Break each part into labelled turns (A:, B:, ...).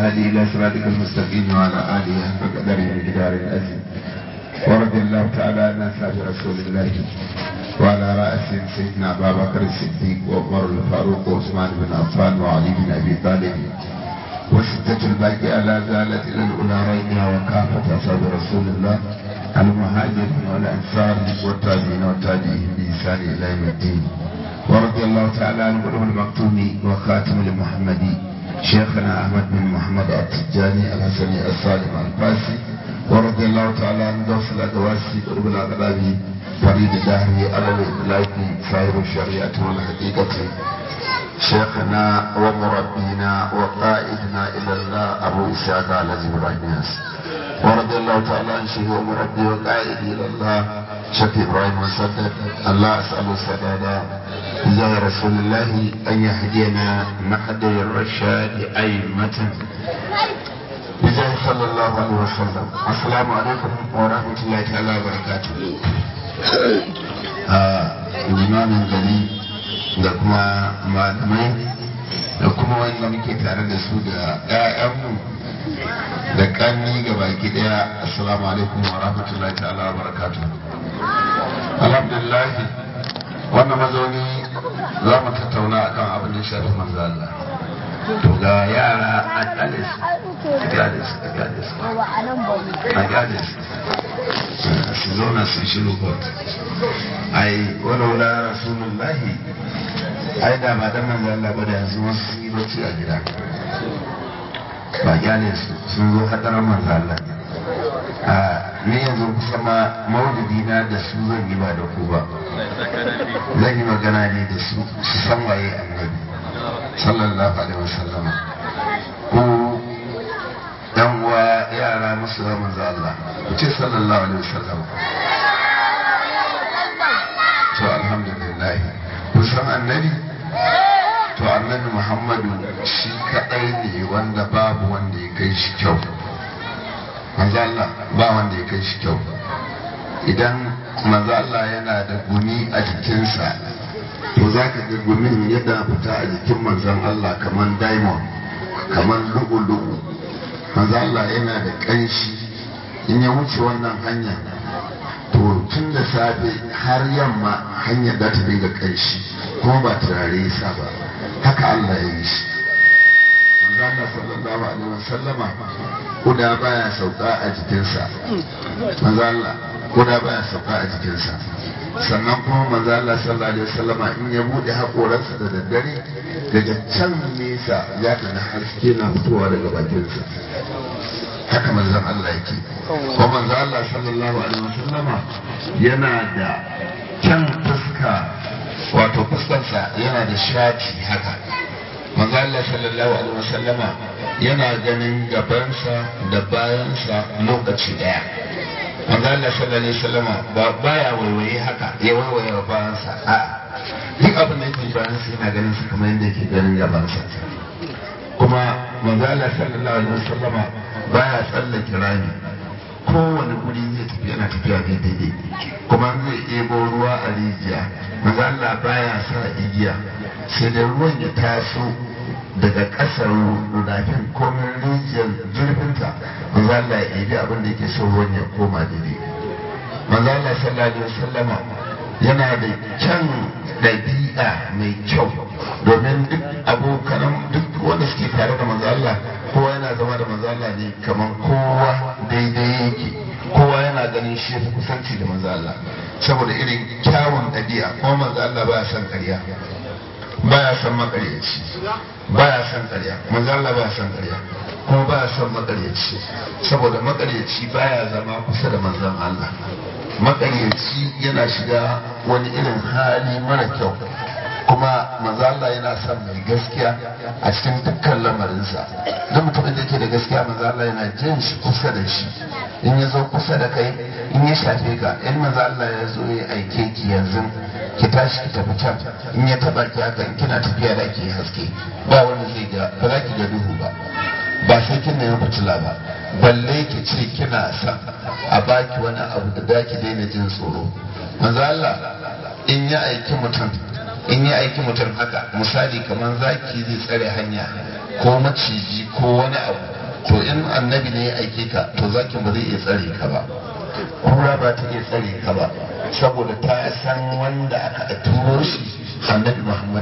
A: الهادي إلى صراطك المستقيم وعلى آله حق قدره ومقدار العظيم ورضي الله تعالى عن أصحاب رسول الله وعلى رأسهم سيدنا أبا بكر الصديق وعمر الفاروق وعثمان بن عفان وعلي بن أبي طالب وستة الباقية لا زالت إلى الأولى ريبها وكافة أصحاب رسول الله المهاجرين والأنصار والتابعين والتابعين بإحسان إلى يوم الدين ورضي الله تعالى عن قلوب المكتوم وخاتم المحمدي شيخنا أحمد بن محمد التجاني الحسني الصالح الفاسي ورضي الله تعالى عن دوس الأدواسي قلوب الأغلابي فريد الدهري على الإطلاق صاحب الشريعة والحقيقة شيخنا ومربينا وقائدنا إلى الله أبو إسحاق على إبراهيم ورضي الله تعالى عن شيخ ومربي وقائدي إلى الله شيخ إبراهيم وسدد الله أسأل السداد إزاي رسول الله أن يهدينا نحد الرشاد أئمة بجاه صلى الله عليه وسلم السلام عليكم ورحمة الله تعالى وبركاته imamin gari da kuma malamai da kuma wanda muke tare da su da 'ya'yanmu da kanni ga baki daya assalamu alaikum wa rahmatullahi ta'ala wa barakatu alhamdulillah wannan mazauni za mu tattauna akan abin da shafi manzo Allah to ga yara a kyale su a kyale su a kyale su a kyale su su zauna su shiru kot ai walaula rasulullahi ai da ba da manzo Allah ba da yanzu wasu sun yi bacci a gida ba kyale su sun zo hadarar manzo Allah a ni yanzu kusa ma maulidi na da su zan yi ba da ku ba zan yi magana ne da su su san waye annabi sallallahu alaihi wasallam ko dan uwa yara musu da manzo Allah ku ce sallallahu alaihi wasallam to alhamdulillah kun san annabi to annabi Muhammadu shi kadai ne wanda babu wanda ya kai shi kyau manzo Allah ba wanda ya kai shi kyau idan manzo Allah yana da gumi a jikinsa to za ka ga gumin yadda fita a jikin manzon Allah kamar diamond kamar lu'u-lu'u manzo Allah yana da ƙanshi in ya wuce wannan hanya to tun da safe har yamma hanyar da ta dinga ƙanshi kuma ba turare ya sa ba haka Allah ya yi shi manzo Allah sallallahu alaihi wasallama kuda baya sauka a jikinsa manzo Allah kuda baya sauka a jikinsa sannan kuma manzo Allah sallallahu alaihi wasallama in ya bude hakoransa da daddare daga can nesa ya kana haske na fitowa daga bakinsa haka manzon Allah yake ko manzo Allah sallallahu alaihi wasallama yana da kyan fuska wato fuskarsa yana da shati haka manzo Allah sallallahu alaihi wasallama yana ganin gabansa da bayansa lokaci daya manzo Allah sallallahu alaihi wasallama ba baya waiwaye haka ya waiwaye wa bayansa a duk abin da yake bayansa yana ganin sa kamar yadda yake ganin gabansa kuma manzo Allah sallallahu alaihi wasallama baya tsallake rami kowane guri zai tafi yana tafiya daidai kuma zai ebo ruwa a rijiya manzo Allah baya sa igiya sai da ruwan ya taso daga ƙasar rudafin komin rijiyar zurfinta manzo Allah ya ebi abin da yake so ruwan ya koma daidai manzo Allah sallallahu alaihi wasallama yana da kyan ɗabi'a mai kyau domin duk abokan duk wanda suke tare da manzo Allah kowa yana zama da manzo Allah ne kamar kowa daidai yake kowa yana ganin shi fi kusanci da manzo Allah saboda irin kyawun ɗabi'a kuma manzo Allah baya son ƙarya baya son makaryaci baya son ƙarya manzo Allah baya son ƙarya kuma baya son makaryaci saboda makaryaci baya zama kusa da manzon Allah makaryaci yana shiga wani irin hali mara kyau kuma manzo Allah yana son mai gaskiya a cikin dukkan lamarinsa duk mutumin da yake da gaskiya manzo Allah yana jin shi kusa da shi in ya zo kusa da kai in ya shafe ka in manzo Allah ya zo ya aike ki yanzu ki tashi ki tafi can in ya taba ki haka in kina tafiya da ke haske ba wanda zai ga ba za ki ga duhu ba ba sai kin nemi fitila ba balle ki ce kina son a baki wani abu da za ki daina jin tsoro manzo Allah in ya aiki mutum in ya aiki mutum haka misali kamar zaki zai tsare hanya ko maciji ko wani abu to in annabi ne ya aike ka to zakin ba zai iya tsare ka ba kura ba ta iya tsare ka ba saboda ta san wanda aka turo shi annabi muhammad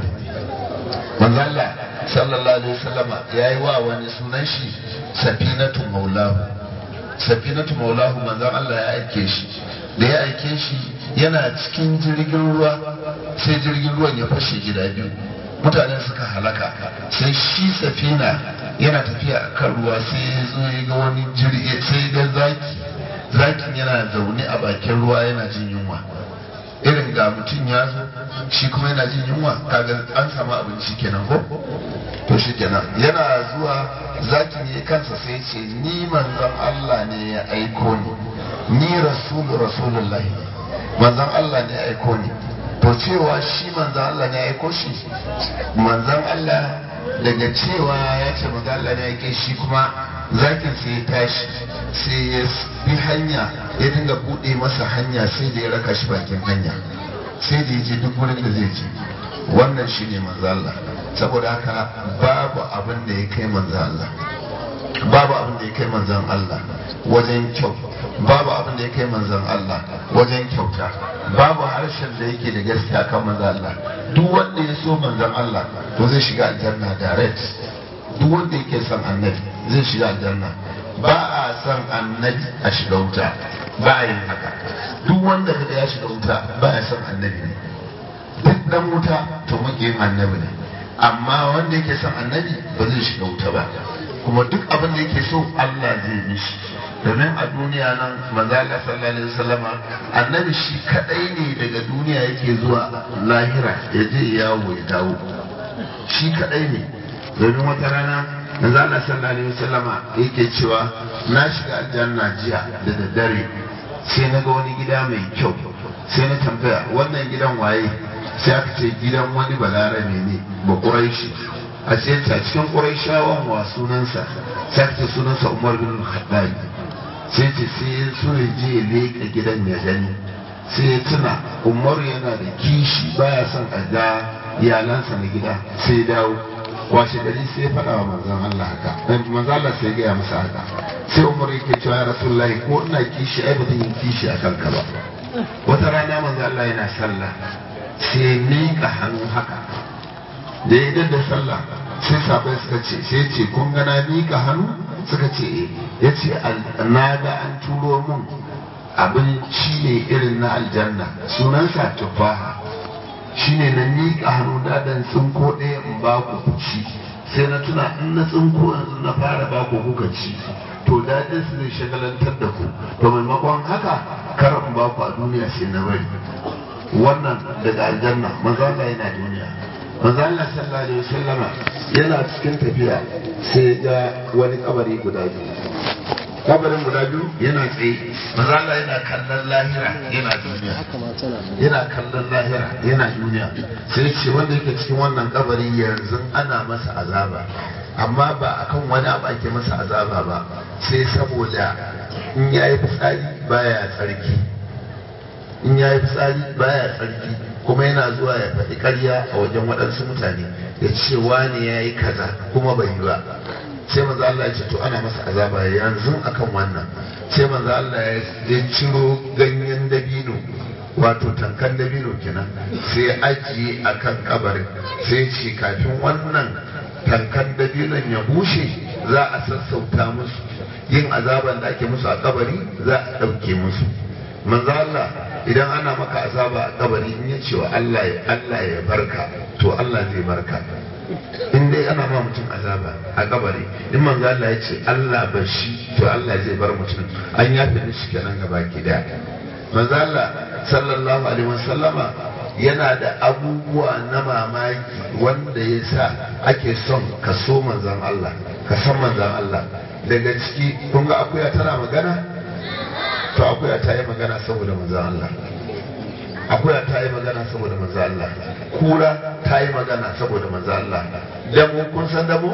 A: manzo Allah sallallahu alaihi wasallama yayi wa wani sunan shi safinatu maulahu safinatu maulahu manzon Allah ya aike shi da ya aike shi yana cikin jirgin ruwa sai jirgin ruwan ya fashe gida biyu mutane suka halaka sai shi safina yana tafiya a kan ruwa sai ya zo ya ga wani jirgi sai ga zaki zakin yana zaune a bakin ruwa yana jin yunwa irin ga mutum ya zo shi kuma yana jin yunwa kaga an samu abinci kenan ko to shi kenan yana zuwa zakin ya kansa sai ce ni manzon Allah ne ya aiko ni ni rasulu rasulullahi manzon Allah ne ya aiko ni to cewa shi manzon Allah ne ya aiko shi manzon Allah daga cewa ya ce manzon Allah ne ya aike shi kuma zakin sai ya tashi sai ya bi hanya ya dinga bude masa hanya sai da ya raka shi bakin hanya sai da ya je duk wurin da zai je wannan shi ne manzo Allah saboda haka babu abin da ya kai manzo Allah babu abin da ya kai manzon Allah wajen kyau babu abin da ya kai manzon Allah wajen kyauta babu harshen da yake da gaskiya kan manzon Allah duk wanda ya so manzon Allah to zai shiga aljanna direct duk wanda yake son annabi zai shiga aljanna ba a son annabi a shiga wuta ba a yin haka duk wanda kaga ya shiga wuta ba ya son annabi ne duk dan wuta to makiyin annabi ne amma wanda yake son annabi ba zai shiga wuta ba kuma duk abin da yake so Allah zai mishi domin a duniya nan maza Allah sallallahu alaihi wasallama annabi shi kadai ne daga duniya yake zuwa lahira ya je yawo ya dawo shi kadai ne domin wata rana manzo Allah sallallahu alaihi wasallama yake cewa na shiga aljanna jiya da daddare sai na ga wani gida mai kyau sai na tambaya wannan gidan waye sai aka ce gidan wani balarabe ne ba quraishi a ce ta cikin quraishawan wa sunansa sai aka ce sunansa Umar bin Khattab sai ce sai so ya je ya leka gidan ya gani sai ya tuna Umar yana da kishi baya son a ga iyalansa na gida sai dawo washe gari sai ya faɗa wa manzon Allah haka manzon Allah sai ya gaya masa haka sai Umar yake cewa ya Rasulullahi ko ina kishi ai ba zan yi kishi akan ka ba wata rana manzon Allah yana sallah sai ya miƙa hannu haka da ya da sallah sai sabai suka ce sai ce kun ga na miƙa hannu suka ce eh ya ce na ga an turo mun abinci ne irin na aljanna sunansa tufaha shine na miƙa hannu da dan tsinko ɗaya in ba ku ci sai na tuna in na tsinko yanzu na fara ba ku kuka ci to daɗin su zai shagalantar da ku to maimakon haka kar in ba ku a duniya sai na bari wannan daga aljanna manzo Allah yana duniya manzo Allah sallallahu alaihi wasallama yana cikin tafiya sai ga wani kabari guda biyu kabarin guda biyu yana tsaye manzo Allah yana kallon lahira yana duniya yana kallon lahira yana duniya sai ce wanda yake cikin wannan kabari yanzu ana masa azaba amma ba akan wani abu ake masa azaba ba sai saboda in yayi fitsari baya tsarki in yayi fitsari baya tsarki kuma yana zuwa ya faɗi ƙarya a wajen waɗansu mutane ya ce wani ya yi kaza kuma bai yi ba sai manzo Allah ya ce to ana masa azaba yanzu akan wannan sai manzo Allah ya ciro ganyen dabino wato tankan dabino kenan sai ya ajiye akan kabarin sai ce kafin wannan tankan dabinon ya bushe za a sassauta musu yin azaban da ake musu a kabari za a ɗauke musu manzo Allah idan ana maka azaba a kabari in ya ce wa Allah ya Allah ya barka to Allah zai barka in dai ana ma mutum azaba a kabari in manzo Allah ya ce Allah bar shi to Allah zai bar mutum an yafe mishi kenan gaba ki da manzo Allah sallallahu alaihi wasallama yana da abubuwa na mamaki wanda ya sa ake son ka so manzon Allah ka san manzon Allah daga ciki kun ga akuya tana magana to akuya ta yi magana saboda manzon Allah akuya ta yi magana saboda manzo Allah kura ta yi magana saboda manzo Allah damo kun san damo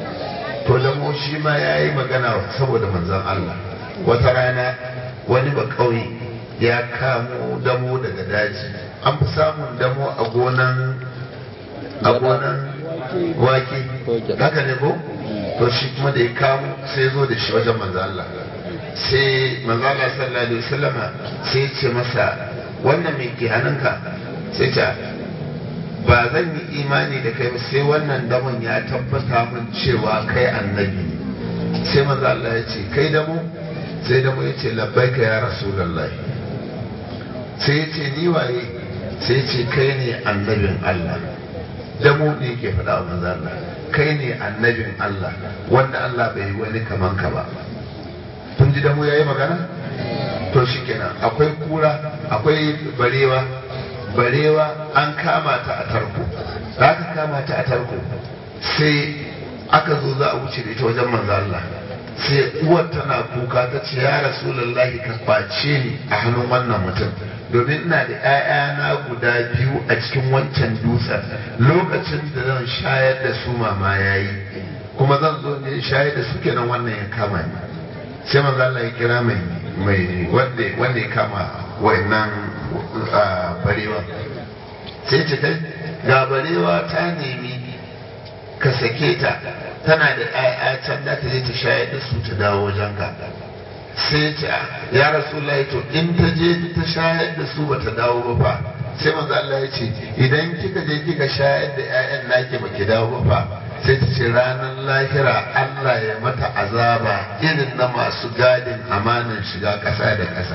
A: to damo shi ma ya yi magana saboda manzon Allah wata rana wani ba kauye ya kamo damo daga daji an fi samun damo a gonan a gonan wake haka ne ko to to shi kuma da ya kamo sai zo da shi wajen manzo Allah sai manzo Allah sallallahu alaihi wasallam sai ce masa wannan mai ke hannunka sai ce ba zan yi imani da kai ba sai wannan damon ya tabbata min cewa kai annabi ne sai manzo Allah ya ce kai damo sai damo ya ce labbaika ya rasulullahi sai ya ce ni waye sai ya ce kai ne annabin Allah damo ne ke faɗa wa manzo Allah kai ne annabin Allah wanda Allah bai yi wani kaman ka ba kun ji damo yayi magana to shikenan akwai kura akwai barewa barewa an kama ta a tarko da aka kama ta a tarko sai aka zo za a wuce da ita wajen manzo Allah sai uwar tana kuka ta ce ya rasulullahi ka kwace ni a hannun wannan mutum domin ina da 'ya'yana guda biyu a cikin wancan dutsen lokacin da zan shayar da su mama yayi kuma zan zo ne shayar da su kenan wannan ya kama ni sai manzo Allah ya kira mai mai wanda wanda ya kama wayannan barewa sai ce kai ga barewa ta nemi ka sake ta tana da ƴaƴa can da ta je ta shayar da su ta dawo wajen ka sai ce ya rasulullahi to in ta je ta shayar da su bata dawo ba fa sai manzo Allah ya ce idan kika je kika shayar da ƴaƴan naki baki dawo ba fa sai ta ce ranar lahira Allah ya mata azaba irin na masu gadin amanan shiga ƙasa da ƙasa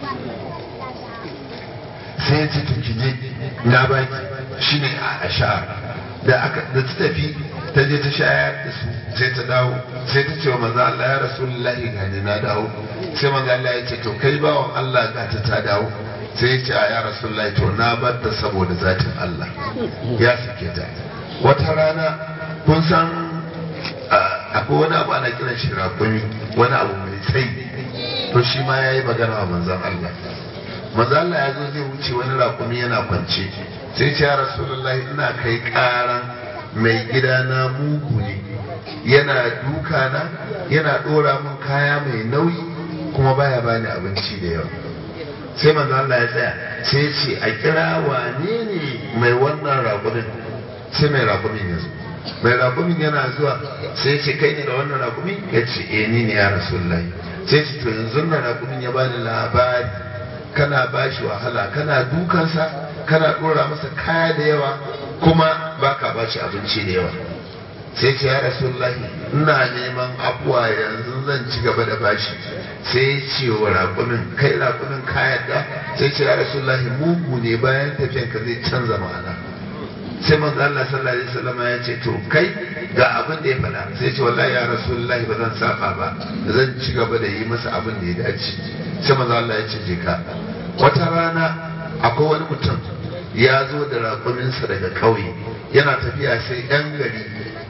A: sai ce to ki je na baki shine a ashar da aka da ta tafi ta je ta shayar da su sai ta dawo sai ta ce wa manzo Allah ya rasulullahi gani na dawo sai manzo Allah ya ce to kai bawan Allah ga ta ta dawo sai ya ce a ya rasulullahi to na bar ta saboda zatin Allah ya sake ta wata rana kun san akwai wani abu ana kiran shi rakumi wani abu mai tsayi to shi ma ya yi magana wa manzan Allah manzan Allah ya zo zai wuce wani rakumi yana kwance sai ce ya rasulullahi ina kai karan mai gida na mugu ne yana duka na yana dora min kaya mai nauyi kuma baya bani abinci da yawa sai manzan Allah ya tsaya sai ce a kira wane ne mai wannan rakumin sai mai rakumin ya zo mai rakumin yana zuwa sai ce kai ne da wannan rakumin ya ce eh ni ne ya rasulullahi sai ce to yanzu na rakumin ya bani labari kana bashi wahala kana dukansa kana dora masa kaya da yawa kuma baka bashi abinci da yawa sai ce ya rasulullahi ina neman afuwa yanzu zan ci gaba da bashi sai ce wa rakumin kai rakumin kayan da sai ce ya rasulullahi mugu ne bayan tafiyanka zai canza ma'ana sai manzo Allah sallallahu alaihi wasallam ya ce to kai ga abin da ya faɗa sai ce wallahi ya rasulullahi ba zan saba ba zan ci gaba da yi masa abin da ya dace sai manzo Allah ya ce je ka wata rana akwai wani mutum ya zo da raƙuminsa daga ƙauye yana tafiya sai yan gari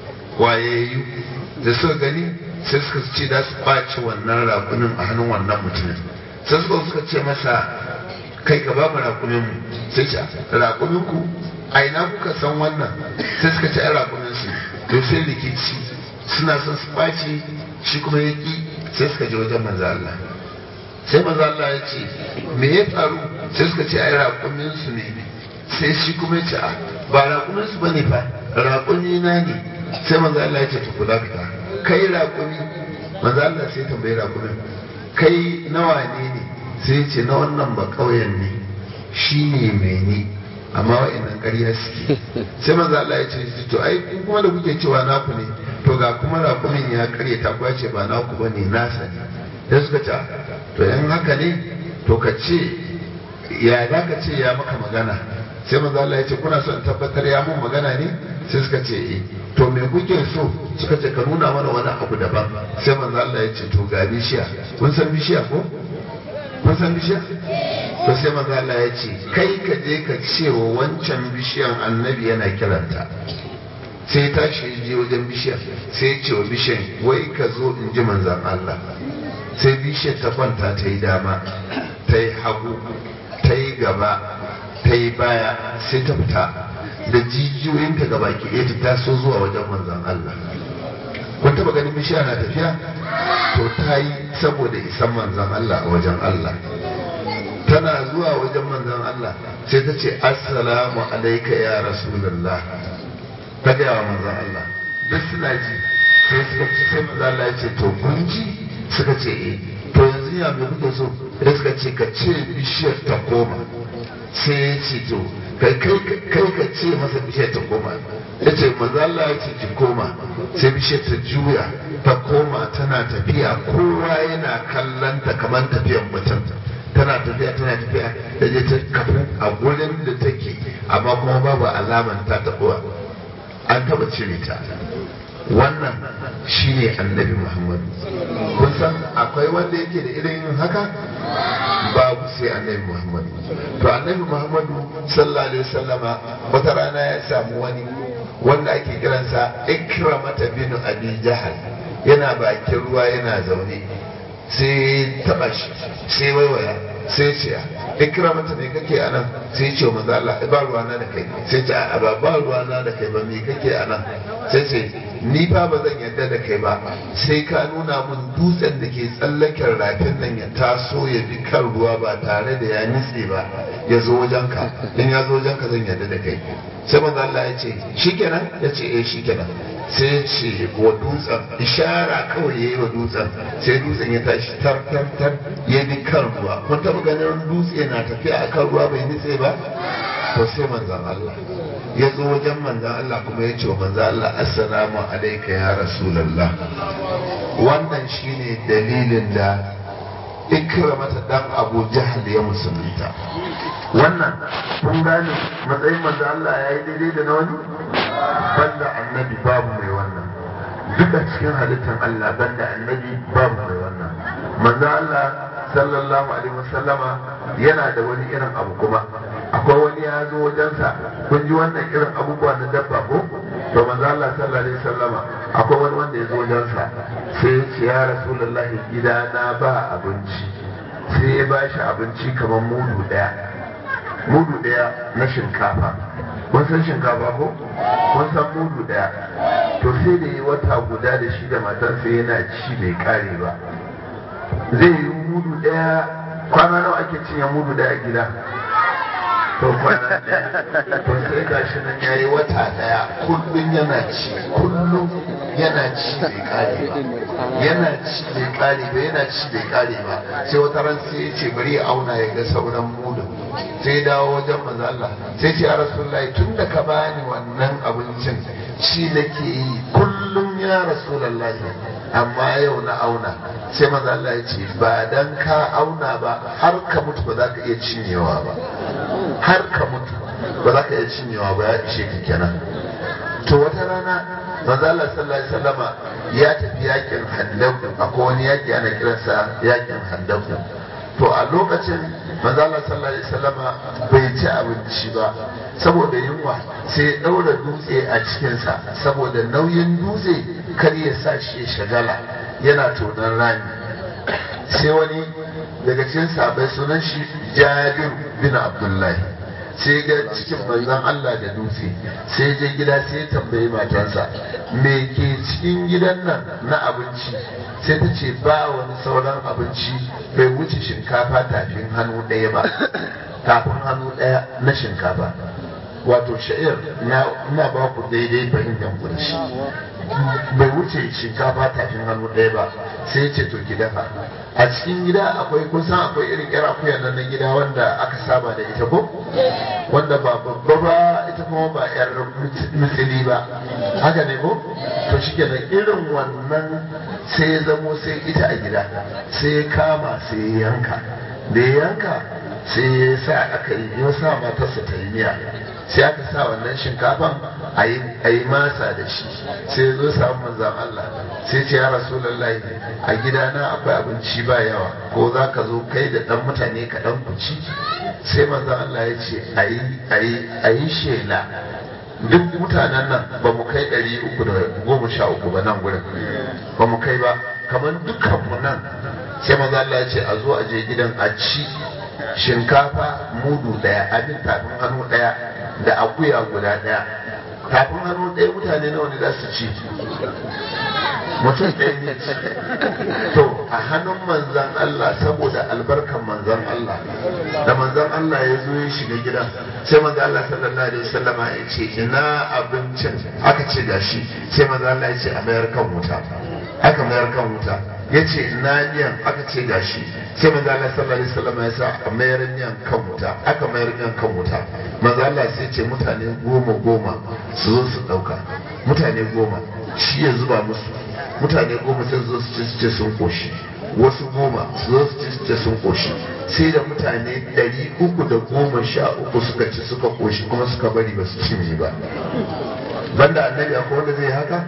A: wayayyu da suka gani sai suka ce da su ɓace wannan raƙumin a hannun wannan mutumin sai suka suka ce masa kai ka ba mu raƙumin mu sai ce raƙumin ku a ina kuka san wannan sai suka ci raƙumin su to sai rikici suna son su ɓaci shi kuma ya ƙi sai suka je wajen manzo Allah sai manzo Allah ya ce me ya faru sai suka ce ai raƙumin su ne sai shi kuma ya ce a ba raƙumin su bane fa raƙumi na ne sai manzo Allah ya ce to kula ka kai raƙumi manzo Allah sai tambayi raƙumin kai nawa ne ne sai ya ce na wannan ba ƙauyen ne shi ne mai ni amma wa'annan ƙarya suke sai manzo Allah ya ce to ai in kuma da kuke cewa naku ne to ga kuma raƙumin ya ƙarya ta kuwa ce ba naku ba ne nasa ne sai suka ce to in haka ne to ka ce ya za ka ce ya maka magana sai manzo Allah ya ce kuna son tabbatar ya mun magana ne sai suka ce eh to me kuke so suka ce ka nuna mana wani abu daban sai manzo Allah ya ce to ga bishiya kun san bishiya ko kun san bishiya to sai manzo Allah ya ce kai ka je ka ce wa wancan bishiyan annabi yana kiranta sai tashi je wajen bishiyar sai ya ce wa bishiyan wai ka zo in ji manzan Allah sai bishiyar ta kwanta ta yi dama ta yi hagu ta yi gaba ta yi baya sai ta fita da jijiyoyinta gaba ki ɗaya ta taso zuwa wajen manzan Allah kun taba ganin bishiya na tafiya to ta yi saboda isan manzan Allah a wajen Allah tana zuwa wajen manzan Allah sai ta ce assalamu alaika ya rasulullah ta gaya wa manzan Allah duk suna ji sai suka ce sai manzo Allah ya ce to kun ji suka ce eh to yanzu ya me kuke so sai suka ce ka ce bishiyar ta koma sai ya ce to kai kai ka ce masa bishiyar ta koma ya ce manzo Allah ya ce ki koma sai bishiyar ta juya ta koma tana tafiya kowa yana kallon ta kamar tafiyar mutum tana tafiya tana tafiya da je ta kafu a gurin da take amma kuma babu alaman ta taɓuwa an taɓa cire ta wannan shine annabi muhammadu kun san akwai wanda yake da irin yin haka babu sai annabi muhammadu to annabi muhammadu sallallahu alaihi wasallama wata rana ya samu wani wanda ake kiransa ikramata bin abi jahal yana bakin ruwa yana zaune sai taba shi sai waiwaya sai ce ikramata me kake a nan sai ce manzo Allah ba ruwana da kai sai ce a ba ba ruwana da kai ba me kake a nan sai ce ni fa ba zan yarda da kai ba sai ka nuna mun dutsen da ke tsallaken rafin nan ya taso ya bi kan ruwa ba tare da ya nitse ba ya zo wajenka in ya zo wajenka zan yarda da kai sai manzo Allah ya ce shikenan ya ce eh shikenan sai ce wa dutsen ishara kawai ya yi wa dutsen sai dutsen ya tashi tar tar tar ya bi kan ruwa kun taba ganin dutse na tafiya a kan ruwa bai nitse ba to sai manzan Allah ya zo wajen manzan Allah kuma ya ce wa manzan Allah assalamu alaika ya rasulallah wannan shine dalilin da ikramata dan abu jahal ya musulunta wannan kun gane matsayin manzan Allah ya yi daidai da na wani banda annabi babu mai wannan duka cikin halittar Allah banda annabi babu mai wannan manzo Allah sallallahu alaihi wasallama yana da wani irin abu kuma akwai wani ya zo wajensa kun ji wannan irin abubuwa na dabba ko to manzo Allah sallallahu alaihi wasallama akwai wani wanda ya zo wajensa sai ya ce ya rasulullahi gidana ba abinci sai ya bashi abinci kamar mudu daya mudu daya na shinkafa kun san shinkafa ko kun san mudu daya to sai da yi wata guda da shi da matarsa yana ci bai kare ba zai yi mudu daya kwana nawa ake cinye mudu daya gida to kwana daya to sai ga shi nan yayi wata daya kullum yana ci kullum yana ci bai kare ba yana ci bai kare ba yana ci bai kare ba sai wata ran sai ya ce bari ya auna ya ga sauran mudun sai dawo wajen manzo Allah sai ce ya rasulullahi tun da ka bani wannan abincin ci nake yi kullum ya rasulullahi amma yau na auna sai manzo Allah ya ce ba dan ka auna ba har ka mutu ba za ka iya cinyewa ba har ka mutu ba za ka iya cinyewa ba ya ishe ka kenan to wata rana manzo Allah sallallahu alaihi wasallama ya tafi yakin handaku akwai wani yaki ana kiransa yakin handaku to a lokacin manzo Allah sallallahu alaihi wasallama bai ci abinci ba saboda yunwa sai ya daura dutse a cikinsa saboda nauyin dutse kar ya sa shi ya shagala yana tonon rami sai wani daga cikin sabai sunan shi Jabir bin Abdullahi sai ga cikin manzon Allah da dutse sai je gida sai ya tambayi matarsa me ke cikin gidan nan na abinci sai ta ce ba wani sauran abinci bai wuce shinkafa tafin hannu ɗaya ba tafin hannu ɗaya na shinkafa wato sha'ir na ba ku daidai fahimtar ku da shi bai wuce shinkafa tafin hannu ɗaya ba sai ce to ki dafa a cikin gida akwai kusan akwai irin yar akuya nan na gida wanda aka saba da ita ko wanda ba babba ba ita kuma ba yar misili ba haka ne ko to shi kenan irin wannan sai ya zamo sai ita a gida sai ya kama sai ya yanka da ya yanka sai ya sa aka yi ya sa matarsa ta yi miya sai aka sa wannan shinkafan a yi masa da shi sai ya zo samu manzan Allah sai ce ya rasulullahi a gidana akwai abinci ba yawa ko za ka zo kai da ɗan mutane kaɗan ku ci sai manzan Allah ya ce a yi shela duk mutanen nan ba mu kai ɗari uku da goma sha uku ba nan gurin ba mu kai ba kamar dukkanmu nan sai manzan Allah ya ce a zo a je gidan a ci shinkafa mudu ɗaya abin tafin hannu ɗaya da akuya guda ɗaya tafin hannu ɗaya mutane nawa ne za su ci mutum ɗaya ne to a hannun manzan Allah saboda albarkan manzan Allah da manzan Allah ya zo ya shiga gidan sai manzan Allah sallallahu alaihi wasallama ya ce ina abincin aka ce gashi sai manzan Allah ya ce a mayar kan wuta aka mayar kan wuta ya ce ina miyan aka ce gashi sai manzan Allah sallallahu alaihi wasallama ya sa a mayar miyan kan wuta aka mayar miyan kan wuta manzan Allah sai ce mutane goma goma su zo su ɗauka mutane goma shi ya zuba musu mutane goma sai zo su ci su ce sun koshi wasu goma su zo su ci su ce sun koshi sai da mutane ɗari uku da goma sha uku suka ci suka koshi kuma suka bari ba su cinye ba banda annabi akwai wanda zai haka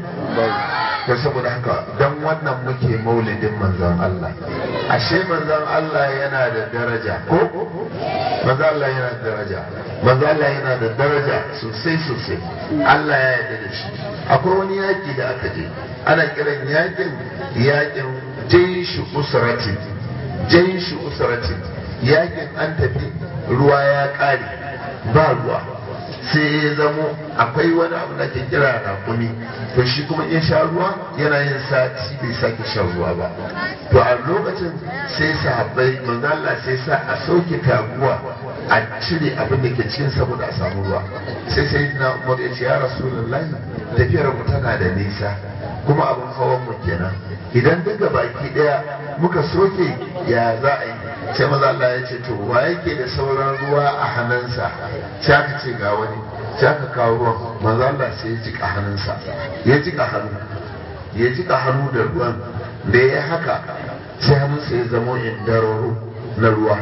A: ko saboda haka dan wannan muke maulidin manzon Allah ashe manzon Allah yana da daraja ko manzon Allah yana da daraja manzon Allah yana da daraja sosai sosai Allah ya yarda da shi akwai wani yaki da aka je ana kiran yakin yakin jaishu usratin jaishu usratin yakin an tafi ruwa ya kare ba ruwa sai ya zamo akwai wani abu da ke kira rakumi to shi kuma in sha ruwa yana yin sati bai sake shan ruwa ba to a lokacin sai sahabbai manzala sai sa a sauke taguwa a cire abin da ke cikin saboda a samu ruwa sai sai na umar ya ce ya rasulullahi tafiyar mu tana da nisa kuma abin hawan mu kenan idan duka baki daya muka soke ya za a yi sai maza Allah ya ce to wa yake da sauran ruwa a hannunsa sai aka ce ga wani sai aka kawo ruwan maza Allah sai ya jika hannunsa ya jika hannu ya jika hannu da ruwan da ya haka sai hannunsa ya zama indararo na ruwa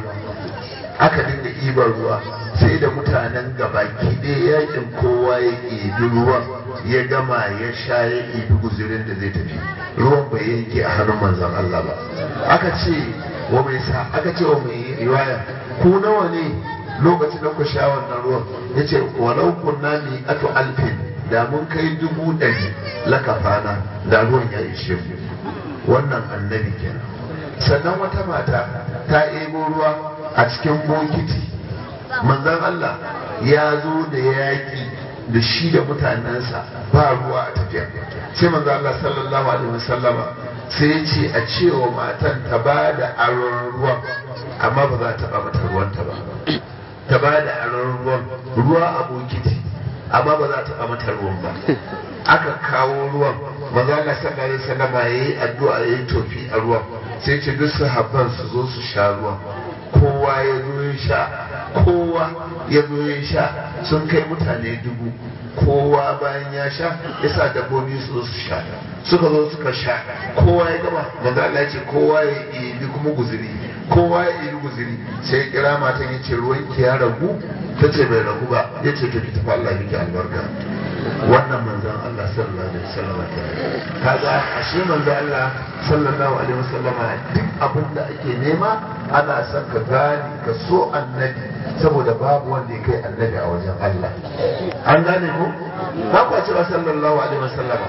A: aka dinga ibar ruwa sai da mutanen gabaki ɗaya yakin kowa ya ibi ruwan ya gama ya sha ya ibi guzurin da zai tafi ruwan bai yanke a hannun manzon Allah ba aka ce wa mai sa aka ce wa mai riwaya ku nawa ne lokacin da ku sha wannan ruwan ya ce walau kunna ni atu alfin da mun kai dubu ɗari lakafana da ruwan ya ishe mu wannan annabi kenan sannan wata mata ta ebo ruwa a cikin bokiti manzon Allah ya zo da yaƙi da shi da mutanensa ba ruwa a tafiya sai manzon Allah sallallahu alaihi wasallama sai ya ce a cewa matan ta ba da aron ruwan amma ba za ta ba mata ruwanta ba ta ba da aron ruwan ruwa a bokiti amma ba za ta ba mata ruwan ba aka kawo ruwan manzo Allah sallallahu alaihi wasallam yayi addu'a yayi tofi a ruwan sai ce duk sahabban su zo su sha ruwan kowa ya zo ya sha kowa ya zo ya sha sun kai mutane dubu kowa bayan ya sha ya sa dabbobi su zo su sha suka zo suka sha kowa ya gama manzo Allah ya ce kowa ya yi kuma guzuri kowa ya yi guzuri sai ya kira matan ya ce ruwan ki ya ragu ta ce bai ragu ba ya ce to ki tafi Allah miki albarka wannan manzon Allah sallallahu alaihi wasallam kaga ashe manzon Allah sallallahu alaihi wasallam duk abin da ake nema ana son ka gane ka so annabi saboda babu wanda ya kai annabi a wajen Allah an gane ko ba ku cewa sallallahu alaihi wasallam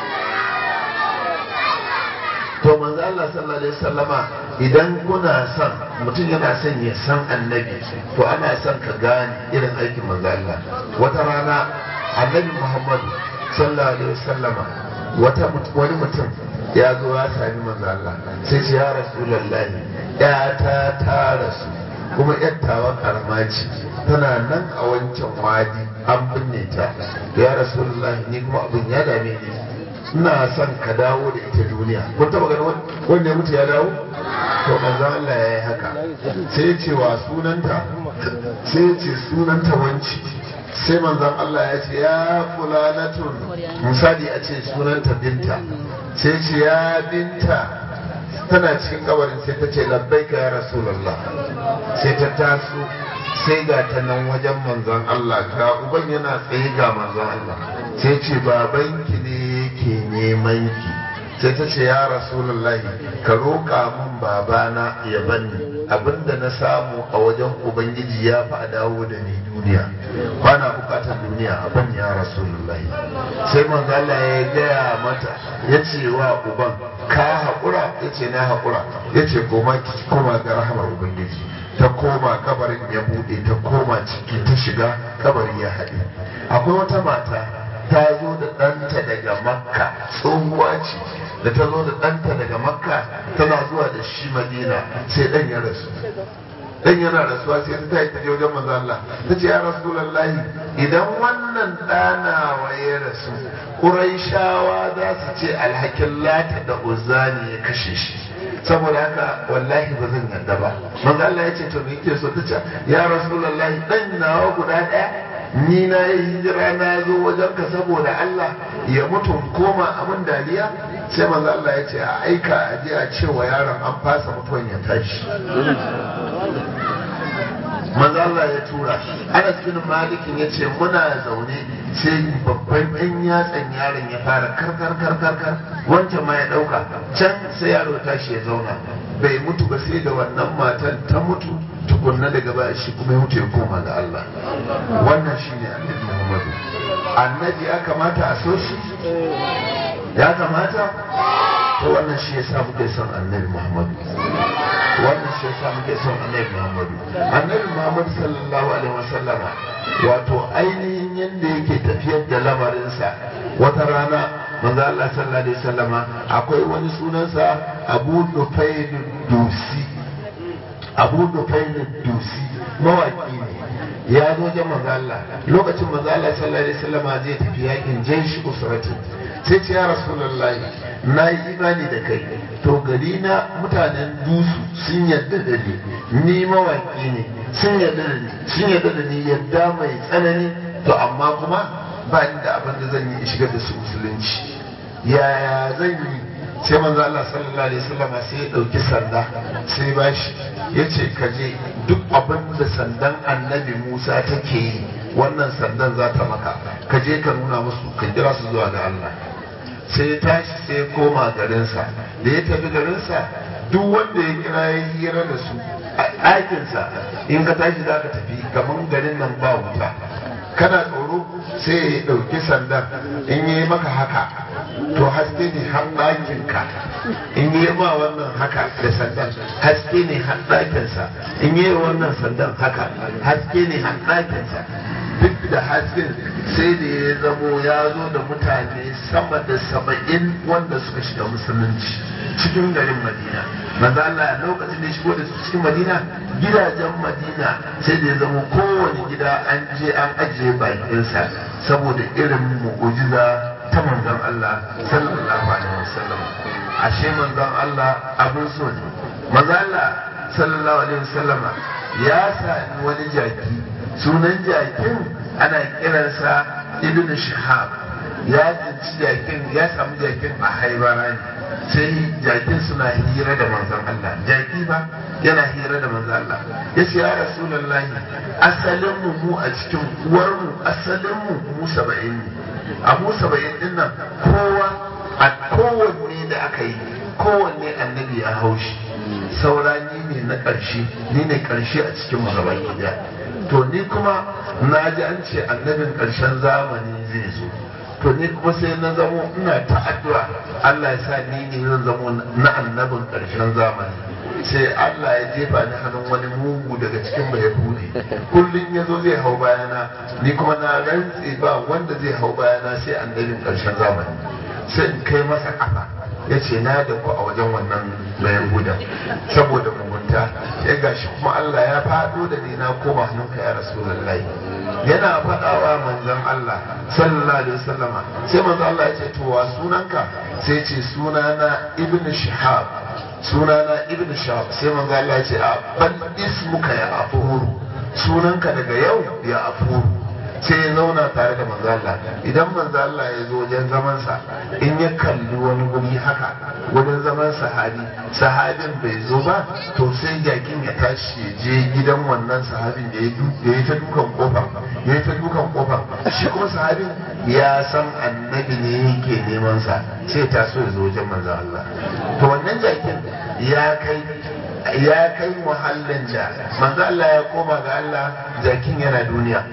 A: to manzo Allah sallallahu alaihi wasallama idan kuna son mutum yana son ya san annabi to ana son ka gane irin aikin manzo Allah wata rana annabi Muhammad sallallahu alaihi wasallama wata wani mutum ya zo ya sami manzo Allah sai ce ya rasulullahi ya ta ta rasu kuma yattawa karama ce tana nan a wancan wadi an binne ta ya rasulullahi ni kuma abin ya dame ni ina son ka dawo da ita duniya kun taba ganin wanda ya mutu ya dawo to manzo Allah ya yi haka sai ya ce wa sunanta sai ya ce sunanta wanci sai manzon Allah ya ce ya fulanatun misali a ce sunanta binta sai ce ya binta tana cikin kabarin sai ta ce labbaika ya rasulullah sai ta taso sai ga ta nan wajen manzon Allah ga uban yana tsaye ga manzon Allah sai ce babanki ne yake neman ki sai ta ce ya rasulullahi ka roƙa min babana ya banni abinda na samu a wajen ubangiji ya fi a dawo da ni duniya bana bukatar duniya a banni ya rasulullahi sai manzo Allah ya gaya mata ya ce wa uban ka haƙura ya ce na haƙura ya ce koma ki koma ga rahamar ubangiji ta koma kabarin ya buɗe ta koma ciki ta shiga kabari ya haɗe akwai wata mata ta zo da ɗanta daga makka tsohuwa ce da ta zo da ɗanta daga makka tana zuwa da shi madina sai ɗan ya rasu dan yana rasuwa sai ta tafi ta je wajen manzo Allah ta ce ya rasulullahi idan wannan ɗana wa ya rasu Quraishawa za su ce alhakin lata da uzza ne ya kashe shi saboda haka wallahi ba zan yarda ba manzo Allah ya ce to me yake so ta ce ya rasulullahi dan nawa guda ɗaya ni na yi hijira na zo wajen ka saboda Allah ya mutu koma abin dariya sai manzo Allah ya ce a aika a je a ce wa yaron an fasa mutuwan ya tashi manzo Allah ya tura Anas bin Malikin ya ce muna zaune sai babban ɗan yatsan yaron ya fara karkar karkar kar wancan ma ya ɗauka can sai yaro tashi ya zauna bai mutu ba sai da wannan matan ta mutu tukunna daga baya shi kuma ya mutu ya koma ga Allah wannan shine annabi Muhammadu annabi ya kamata a so shi ya kamata to wannan shi yasa muke son annabi Muhammadu wannan shi yasa muke son annabi Muhammadu annabi Muhammad sallallahu alaihi wasallama wato ainihin yanda yake tafiyar da lamarinsa wata rana manzo Allah sallallahu alaihi wasallama akwai wani sunansa Abu Nufail Dusi Abu Nufail Dusi mawaki ne ya zo wajen manzo Allah lokacin manzo Allah sallallahu alaihi wasallama zai tafi yakin jaish usratin sai ce ya rasulullahi na yi imani da kai to gari na mutanen dusu sun yarda da ni ni mawaki ne sun yarda da ni sun yarda da ni yadda mai tsanani to amma kuma ba ni da abin da zan yi in shigar da su musulunci yaya zan yi sai manzo Allah sallallahu alaihi wasallam sai ya dauki sanda sai ba shi yace ka je duk abin da sandan annabi Musa take yi wannan sandan za ta maka ka je ka nuna musu ka kira su zuwa ga Allah sai ya tashi sai ya koma garinsa da ya tafi garinsa duk wanda ya kira ya hira da su a ɗakinsa in ka tashi za ka tafi kamar garin nan ba wuta kana tsoro sai ya ɗauki sandan in yi maka haka to haske ne har ɗakinka in yi ma wannan haka da sandan haske ne har ɗakinsa in yi wannan sandan haka haske ne har ɗakinsa duk da hasken sai da ya zamo ya zo da mutane sama da saba'in wanda suka shiga musulunci cikin garin madina manzo Allah lokacin da ya shigo da su cikin madina gidajen madina sai da ya zamo kowane gida an je an ajiye bakinsa saboda irin mu'ujiza ta manzon Allah sallallahu alaihi wasallam ashe manzon Allah abin so ne manzo Allah sallallahu alaihi wasallama ya sami wani jaki sunan jakin ana kiransa ibn shihab ya tsinci jakin ya samu jakin a haibara ne sai jakin suna hira da manzon Allah jaki ba yana hira da manzon Allah ya ce ya rasulullahi asalin mu mu a cikin uwar mu asalin mu mu saba'in ne a mu saba'in din nan kowa a kowanne da aka yi kowanne annabi ya haushi saura ni ne na ƙarshe ni ne ƙarshe a cikin mu gaba ɗaya to ni kuma na ji an ce annabin ƙarshen zamani zai zo to ni kuma sai na zamo ina ta addu'a Allah ya sa ni ne zan zamo na annabin ƙarshen zamani sai Allah ya jefa ni hannun wani mugu daga cikin bai hude kullum ya zo zai hau bayana ni kuma na rantse ba wanda zai hau bayana sai annabin ƙarshen zamani sai in kai masa kafa ya ce na da ku a wajen wannan mai hudan saboda mugunta ya gashi kuma Allah ya faɗo da ni na koma hannunka ya rasulullahi yana faɗawa manzon Allah sallallahu alaihi wasallama sai manzon Allah ya ce to wa sunanka sai ce sunana ibn shihab sunana ibn shihab sai manzon Allah ya ce a bal ismuka ya afuru sunanka daga yau ya afuru sai ya zauna tare da manzo Allah idan manzo Allah ya zo wajen zaman sa in ya kalli wani guri haka wajen zaman sahabi sahabin bai zo ba to sai jakin ya tashi ya je gidan wannan sahabin da ya yi ta dukan kofa ya yi ta dukan kofa shi kuma sahabin ya san annabi ne yake neman sa sai ta so ya zo wajen manzo Allah to wannan jakin ya kai ya kai muhallin da manzo Allah ya koma ga Allah jakin yana duniya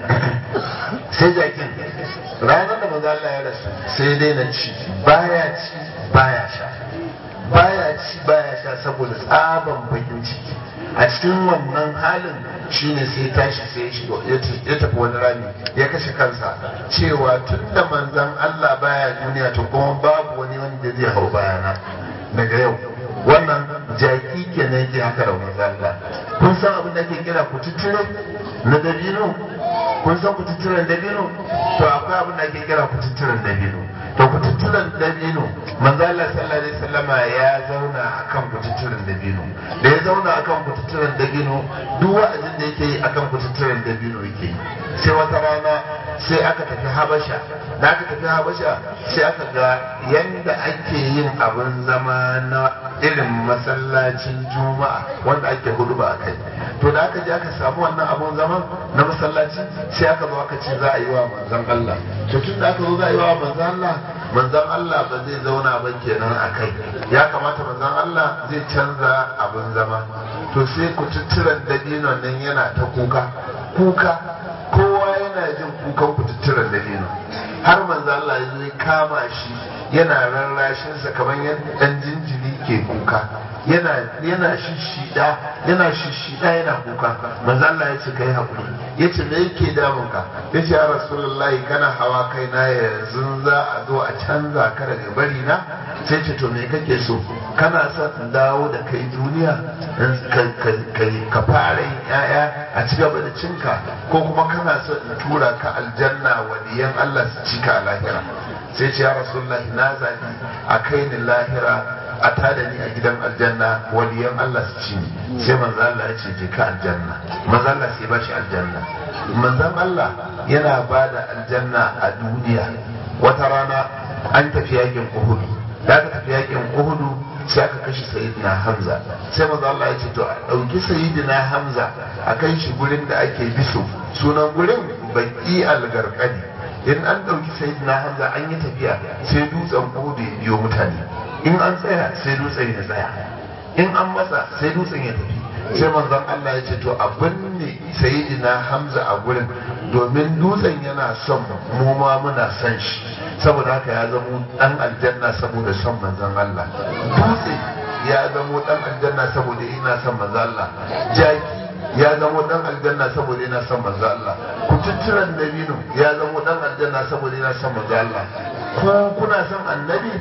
A: sai jakin ranar da manzo Allah ya rasu sai dai na ci baya ci baya sha baya
B: ci baya sha saboda tsaban bakin ciki a cikin wannan halin shine sai tashi sai ya shigo ya tafi wani rami ya kashe kansa cewa tun da manzan Allah baya duniya to kuma babu wani wanda zai hau bayana daga yau wannan jaki kenan yake haka da manzan Allah kun san abin da ake kira kututture na dabino kun san kututturen dabino to akwai abin da ake kira kututturen dabino to kututturen dabino manzo Allah sallallahu alaihi wasallama ya zauna akan kututturen dabino da ya zauna akan kututturen dabino duk wa'azin da yake yi akan kututturen dabino yake yi sai wata rana sai aka tafi habasha da aka tafi habasha sai aka ga yanda ake yin abin zama na irin masallacin juma'a wanda ake hudu ba a kai to da aka je aka samu wannan abun zaman na masallaci sai aka zo aka ce za a yi wa manzon Allah to tun da aka zo za a yi wa manzon Allah manzon Allah ba zai zauna ba kenan a kai ya kamata manzon Allah zai canza abin zama to sai ku tutturan dabinon nan yana ta kuka kuka kowa yana jin kukan kututturan dabino har manzo Allah ya zo ya kama shi yana rarrashinsa kamar yadda dan jinjiri ke kuka yana yana shishida yana shishida yana kuka manzo Allah ya ce kai hakuri yace me yake damun ka yace ya rasulullahi kana hawa kai na yanzu za a zo a canza ka daga bari na sai ce to me kake so kana son in dawo da kai duniya ka fara yin yaya a ci gaba da cinka ko kuma kana son in tura ka aljanna waliyan Allah su cika a lahira sai ce ya rasulullahi na zabi a kai ni lahira a tada ni a gidan aljanna waliyan Allah su ci ni sai manzo Allah ya ce je ka aljanna manzo Allah sai ba shi aljanna manzon Allah yana ba da aljanna a duniya wata rana an tafi yakin Uhud da aka tafi yakin Uhud sai aka kashe sayyidina Hamza sai manzo Allah ya ce to a dauki sayyidina Hamza a kai shi gurin da ake biso sunan gurin baki algarkadi in an dauki sayyidina Hamza an yi tafiya sai dutsen Uhud ya biyo mutane in an tsaya sai dutsen ya tsaya in an matsa sai dutsen ya tafi sai manzon Allah ya ce to abin ne sayyidina Hamza a gurin domin dutsen yana son mu ma muna son shi saboda haka ya zamo dan aljanna saboda son manzon Allah dutse ya zamo dan aljanna saboda yana son manzon Allah jaki ya zamo dan aljanna saboda yana son manzo Allah kututturan dabino ya zamo dan aljanna saboda yana son manzo Allah ku kuna son annabi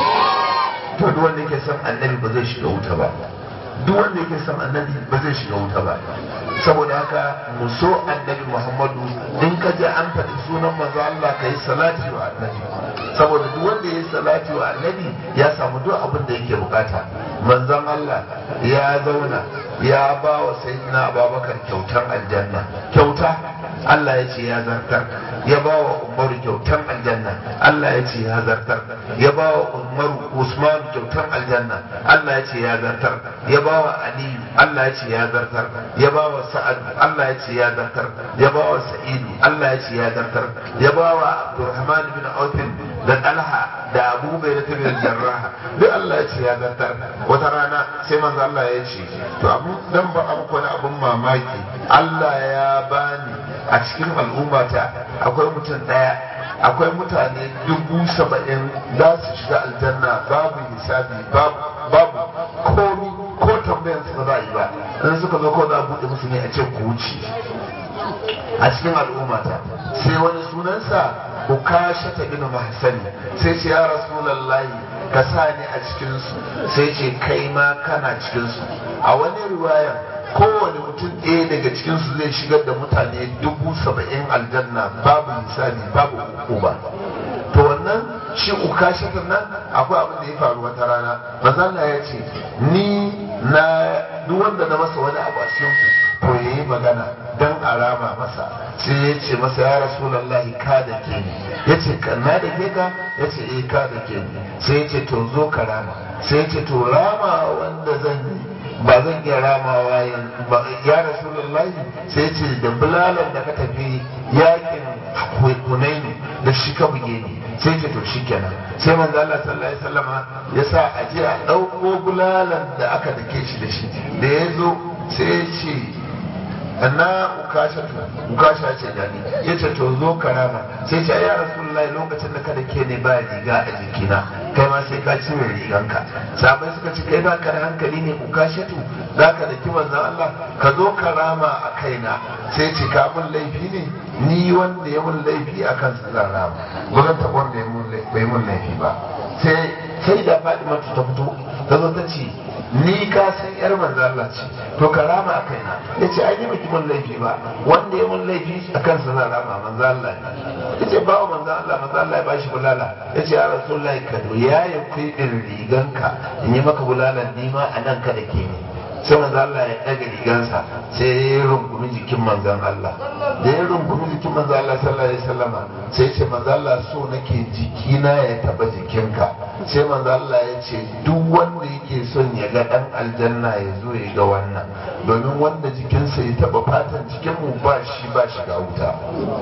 B: to duk wanda yake son annabi ba zai shiga wuta ba duk wanda yake son annabi ba zai shiga wuta ba saboda haka mu so annabi Muhammadu in ka je an faɗi sunan manzo Allah ka yi salati wa annabi saboda duk wanda ya yi salati wa annabi ya samu duk abin da yake bukata manzon Allah ya zauna ya ba wa sayyidina Abubakar kyautar aljanna kyauta Allah ya ce ya zartar ya ba wa Umaru kyautar aljanna Allah ya ce ya zartar ya ba wa Umaru Usman kyautar aljanna Allah ya ce ya zartar ya ba wa Aliyu Allah ya ce ya zartar ya ba wa Sa'ad Allah ya ce ya zartar ya ba wa Sa'idu Allah ya ce ya zartar ya ba wa Abdurrahman bin Auf da Talha da Abu Bakar bin Jarrah duk Allah ya ce ya zartar wata rana sai manzo Allah ya ce to abu dan ba abu wani abun mamaki Allah ya bani a cikin al'ummata akwai mutum daya akwai mutane dubu saba'in za su shiga aljanna babu hisabi babu komi ko tambayan su ba za a yi ba in suka zo ko za a buɗe musu ne a ce ku wuce a cikin al'ummata sai wani sunansa ukasha ta bin mahsani sai ce ya rasulallahi ka sa ni a cikinsu sai ce kai ma kana cikinsu a wani riwayar kowane mutum ɗaya daga cikinsu zai shigar da mutane dubu saba'in aljanna babu hisabi babu hukuma to wannan shi uka shakar nan akwai abin da ya faru wata rana mazalla ya ce ni na duk wanda na masa wani abu a cikin to ya yi magana don a rama masa sai ya ce masa ya rasulallahi ka da ke ni ya ce na da ke ka ya ce eh ka da ke ni sai ya ce to zo ka rama sai ya ce to rama wanda zan yi ba zan iya ramawa ya rasulullahi sai ce da bulalan da ka tafi yakin hunaini da shi ka buge ni sai ce to shi kenan sai manzo Allah sallallahu alaihi wasallama ya sa a je a dauko bulalan da aka dake shi da shi da ya zo sai ya ce na ukasha ukasha ce gani ya ce to zo karama sai ce ya rasulullahi lokacin da ka dake ni ba riga a jikina kai ma sai ka cire riganka sabai suka ce kai baka da hankali ne ku kashe tu zaka da kiman zan Allah ka zo ka rama a kaina sai ce ka mun laifi ne ni wanda ya mun laifi a kan zan rama ba zan taɓa wanda bai mun laifi ba sai sai da Fatima ta fito ta zo ta ce ni ka san yar manzo Allah ce to ka rama a kaina yace ai ni baki mun laifi ba wanda ya mun laifi a kan zan rama manzo Allah ne yace ba wa manzo Allah manzo Allah ya bashi bulala yace ya rasulullahi ka do ya yi kuidin riganka in yi maka bulalan ni ma anan ka da ke ne sai manzo Allah ya ɗaga rigansa sai ya rungumi jikin manzon Allah da ya rungumi jikin manzon Allah sallallahu alaihi wasallama sai ya ce manzon Allah so nake jikina ya taba jikinka sai manzon Allah ya ce duk wanda yake son ya ga dan aljanna ya zo ya ga wannan domin wanda jikinsa ya taba fatan jikin mu ba shi ba shiga wuta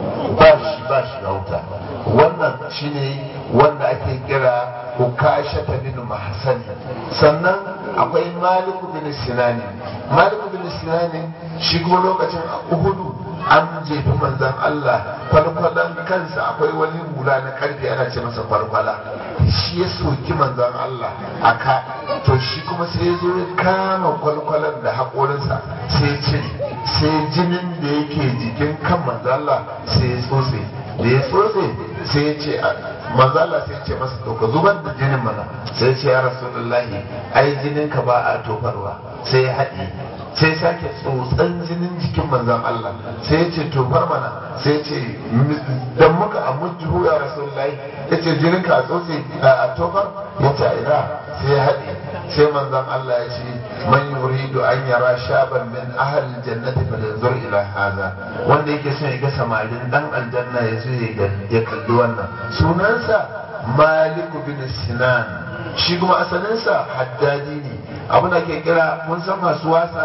B: ba shi ba shiga wuta wannan shine wanda ake kira ukasha ta bin mahsani sannan akwai maliku bin sinani maliku bin sinani shi kuma lokacin a uhudu an jefi manzan Allah kwalkwalan kansa akwai wani hula na karfe ana ce masa kwalkwala shi ya soki manzan Allah a ka to shi kuma sai ya zo ya kama kwalkwalan da haƙorinsa sai ya cire sai jinin da yake jikin kan manzan Allah sai ya tsotse da ya tsotse sai ya ce manzo Allah sai ce masa to ka zubar da jinin mana sai ce ya rasulullahi ai jinin ka ba a tofarwa sai ya haɗe sai sake tsotsan jinin jikin manzon Allah sai ya ce tofar mana sai ya ce dan muka amujju ya rasulullahi ya ce jinin ka a tsotse a tofar ya ce ina sai ya haɗe sai manzon Allah ya ce man yuridu an yara shaban min ahli jannati falyanzur ila hadha wanda yake son ya ga samarin dan aljanna ya zo ya kalli wannan sunansa malik bin sinan shi kuma asalinsa haddadi ne abin da ke kira mun san masu wasa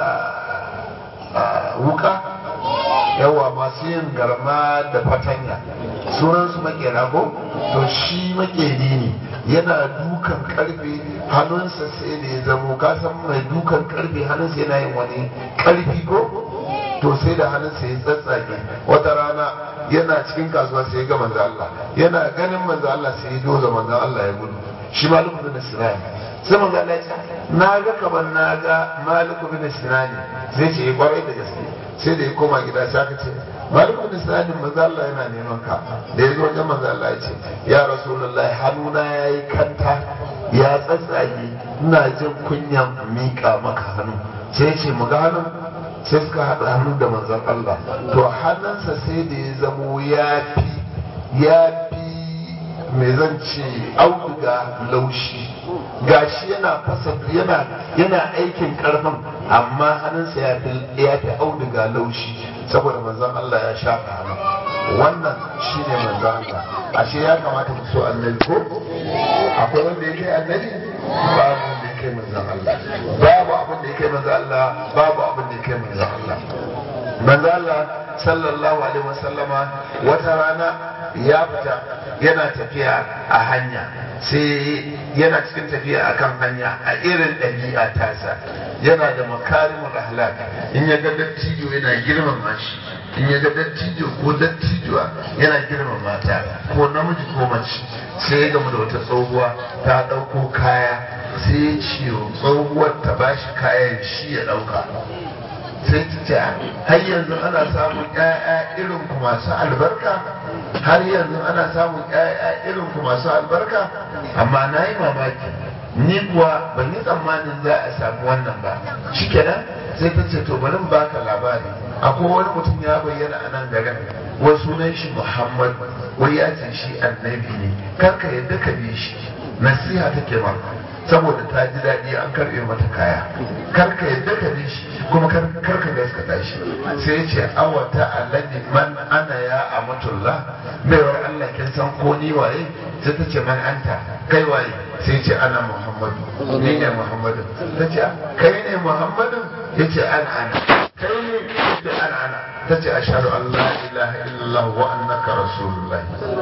B: wuka yawa masu yin garma da fatanya sunansu makera ko to shi makeri ne yana dukan karfe hannunsa sai da ya zamo kasan mai dukan karfe hannunsa yana yin wani karfi ko to sai da hannunsa ya tsatsage wata rana yana cikin kasuwa sai ya ga manzo Allah yana ganin manzo Allah sai ya doza manzo Allah ya gudu shi maliku bin sinani sai manzo Allah ya ce na ga kamar na ga maliku bin sinani sai ce kwarai da gaske sai da ya koma gida sai aka ce maliku bin sinani manzo Allah yana neman ka da ya zo wajen manzo Allah ya ce ya rasulullahi hannuna yayi kanta ya tsatsage ina jin kunyan mika maka hannu sai ya ce mu ga hannun sai suka haɗa hannu da manzon Allah to hannunsa sai da ya zamo ya fi ya fi mai zan ce auduga laushi gashi yana fasa yana yana aikin karfin amma hannunsa ya fi ya fi auduga laushi saboda manzon Allah ya shafa hannu wannan shine manzon Allah ashe ya kamata mu so annabi ko akwai wanda ya kai annabi babu wanda ya kai manzon Allah babu abin da ya kai manzon Allah babu abin da ya kai manzon Allah manzon Allah sallallahu alaihi wasallama wata rana ya fita yana tafiya a hanya sai yana cikin tafiya akan hanya a irin ɗabi'a tasa yana da makarimul ahlak in ya ga dattijo yana girmama shi in ya ga dattijo ko dattijuwa yana girmama ta ko namiji ko mace sai ya gamu da wata tsohuwa ta ɗauko kaya sai ya ce tsohuwar ta bashi kayan shi ya ɗauka sai ta ce har yanzu ana samun ƴaƴa irin ku masu albarka har yanzu ana samun ƴaƴa irin ku masu albarka amma na yi mamaki ni kuwa ban yi tsammanin za a samu wannan ba shikenan sai ta ce to bari baka labari akwai wani mutum ya bayyana a nan garin wai sunan shi muhammad wai ya ce shi annabi ne kar ka yadda ka bi shi nasiha take maka saboda ta ji daɗi an karɓe mata kaya kar ka yadda ka bi shi kuma kar ka gaskata shi sai ce awata alladhi man ana ya amatullah baiwar Allah kin san ko ni waye sai ta ce man anta kai waye sai ce ana muhammadu ni ne muhammadu ta ce kai ne muhammadu ya ce ana ana kai ne ya ce ana ana ta ce ashhadu an la ilaha illallah wa annaka rasulullah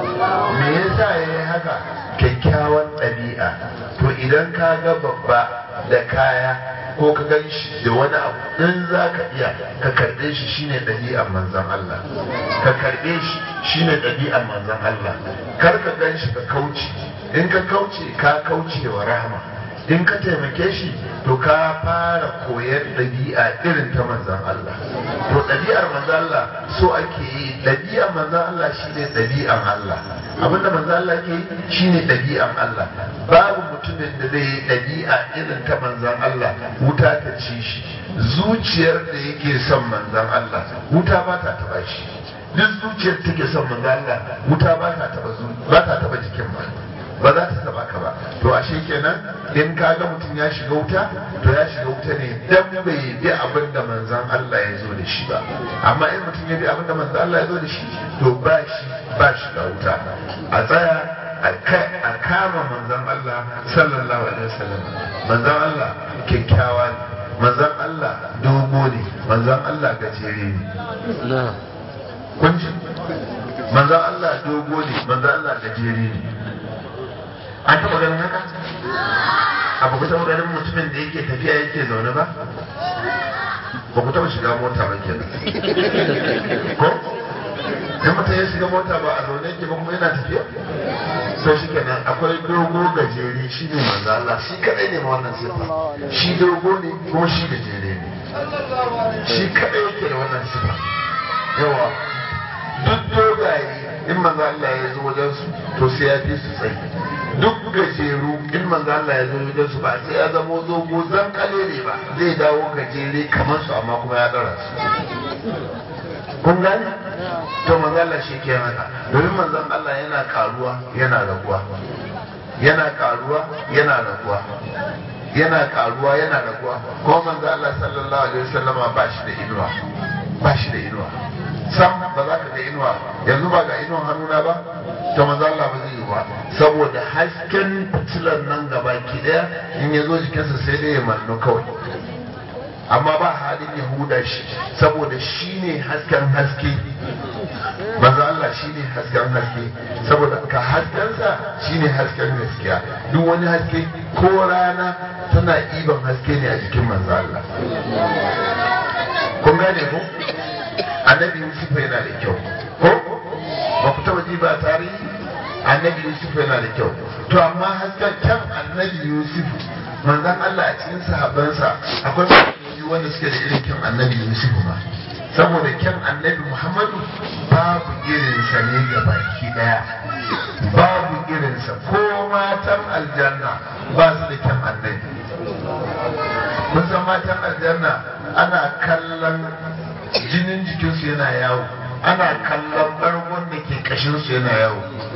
B: me yasa yayi haka kyakkyawan ɗabi'a to idan ka ga babba da kaya ko ka gan shi da wani abu in za ka iya ka karɓe shi shine ɗabi'ar manzan Allah ka karɓe shi shine ɗabi'ar manzan Allah kar ka gan shi ka kauce in ka kauce ka kauce wa rahama in ka taimake shi to ka fara koyar ɗabi'a irin ta manzan Allah to ɗabi'ar manzan Allah so ake yi ɗabi'ar manzan Allah shine ɗabi'an Allah abinda manzan Allah ke yi shine ɗabi'an Allah babu mutumin da zai yi ɗabi'a irin ta manzan Allah wuta ta ci shi zuciyar da yake son manzan Allah wuta ba ta taba shi duk zuciyar take son manzan Allah wuta ba ta taba ba ta taba jikin ba ba za ta taba ka ba to ashe kenan in ka ga mutum ya shiga wuta to ya shiga wuta ne dan bai bi abin da manzan Allah ya zo da shi ba amma in mutum ya bi abin da manzan Allah ya zo da shi to ba shi ba shiga wuta a tsaya a kama manzan Allah sallallahu alaihi wasallam manzan Allah kyakkyawa ne manzan Allah dogo ne manzan Allah gajere ne kun ji manzan Allah dogo ne manzan Allah gajere ne an taɓa ganin haka abu ku taɓa ganin mutumin da yake tafiya yake zaune ba ba ku taɓa shiga mota ba kenan ko in mutum ya shiga mota ba a zaune yake ba kuma yana tafiya sai shi kenan akwai dogo gajere shi ne manzo Allah shi kadai ne ma wannan sifa shi dogo ne kuma shi gajere ne shi kadai yake da wannan sifa yawa duk dogaye in manzo Allah ya zo wajen su to sai ya fi su tsayi duk gajeru in manzo Allah ya zo wajen su ba sai ya zamo zogo zan kalele ba zai dawo gajere kamar su amma kuma ya dara su kun gane to manzo Allah shi ke haka domin manzon Allah yana karuwa yana raguwa yana karuwa yana raguwa yana karuwa yana raguwa ko manzo Allah sallallahu alaihi wasallama ba shi da inuwa ba shi da inuwa sam ba za ka ga inuwa yanzu ba ga inuwan hannuna ba to manzo Allah ba zai yi ba saboda hasken fitilar nan gaba ki daya in ya zo jikinsa sai dai ya mannu kawai amma ba halin yahuda shi saboda shi ne hasken haske manzo Allah shi ne hasken haske saboda ka haskensa shi ne hasken gaskiya duk wani haske ko rana tana iban haske ne a jikin manzo Allah kun gane ko annabi Yusuf yana da kyau ko ba ku taba ji ba tarihi annabi Yusuf yana da kyau to amma hasken kyan annabi Yusuf manzon Allah a cikin sahabbansa akwai mutane wanda suke da irin kyan annabi Yusuf ma saboda kyan annabi Muhammadu babu irinsa ne ga baki daya babu irinsa ko matan aljanna ba su da kyan annabi kun san matan aljanna ana kallon jinin jikinsu yana yawo ana kallon bargon da ke kashinsu yana yawo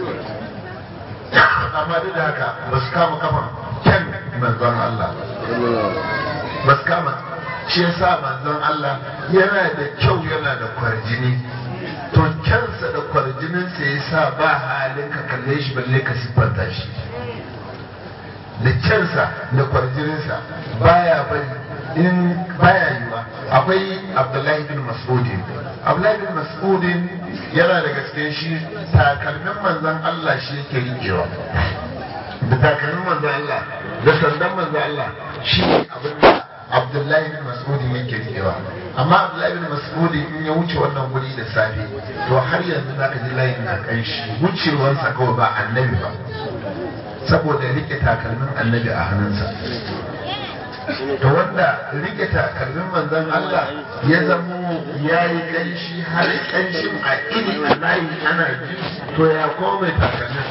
B: amma duk da haka ba su kama kafan kyan manzon Allah ba su kama shi yasa manzon Allah yana da kyau yana da kwarjini to kyansa da kwarjininsa ya sa ba halin ka kalle shi balle ka siffanta shi da kyansa da kwarjininsa baya bari in baya yiwa akwai abdullahi bin mas'udin abdullahi bin mas'udin yana da gaske shi takalmin manzon Allah shi yake riƙewa da takalmin manzon Allah da sandan manzon Allah shi abin da abdullahi bin mas'udin yake riƙewa amma abdullahi bin mas'udin in ya wuce wannan guri da safe to har yanzu zaka ji layin na kanshi wucewarsa kawai ba annabi ba saboda rike takalmin annabi a hannunsa to wanda rike takalmin manzon Allah ya zamo ya yi kanshi har kanshin a iri a layi ana ji to ya ko mai takalmin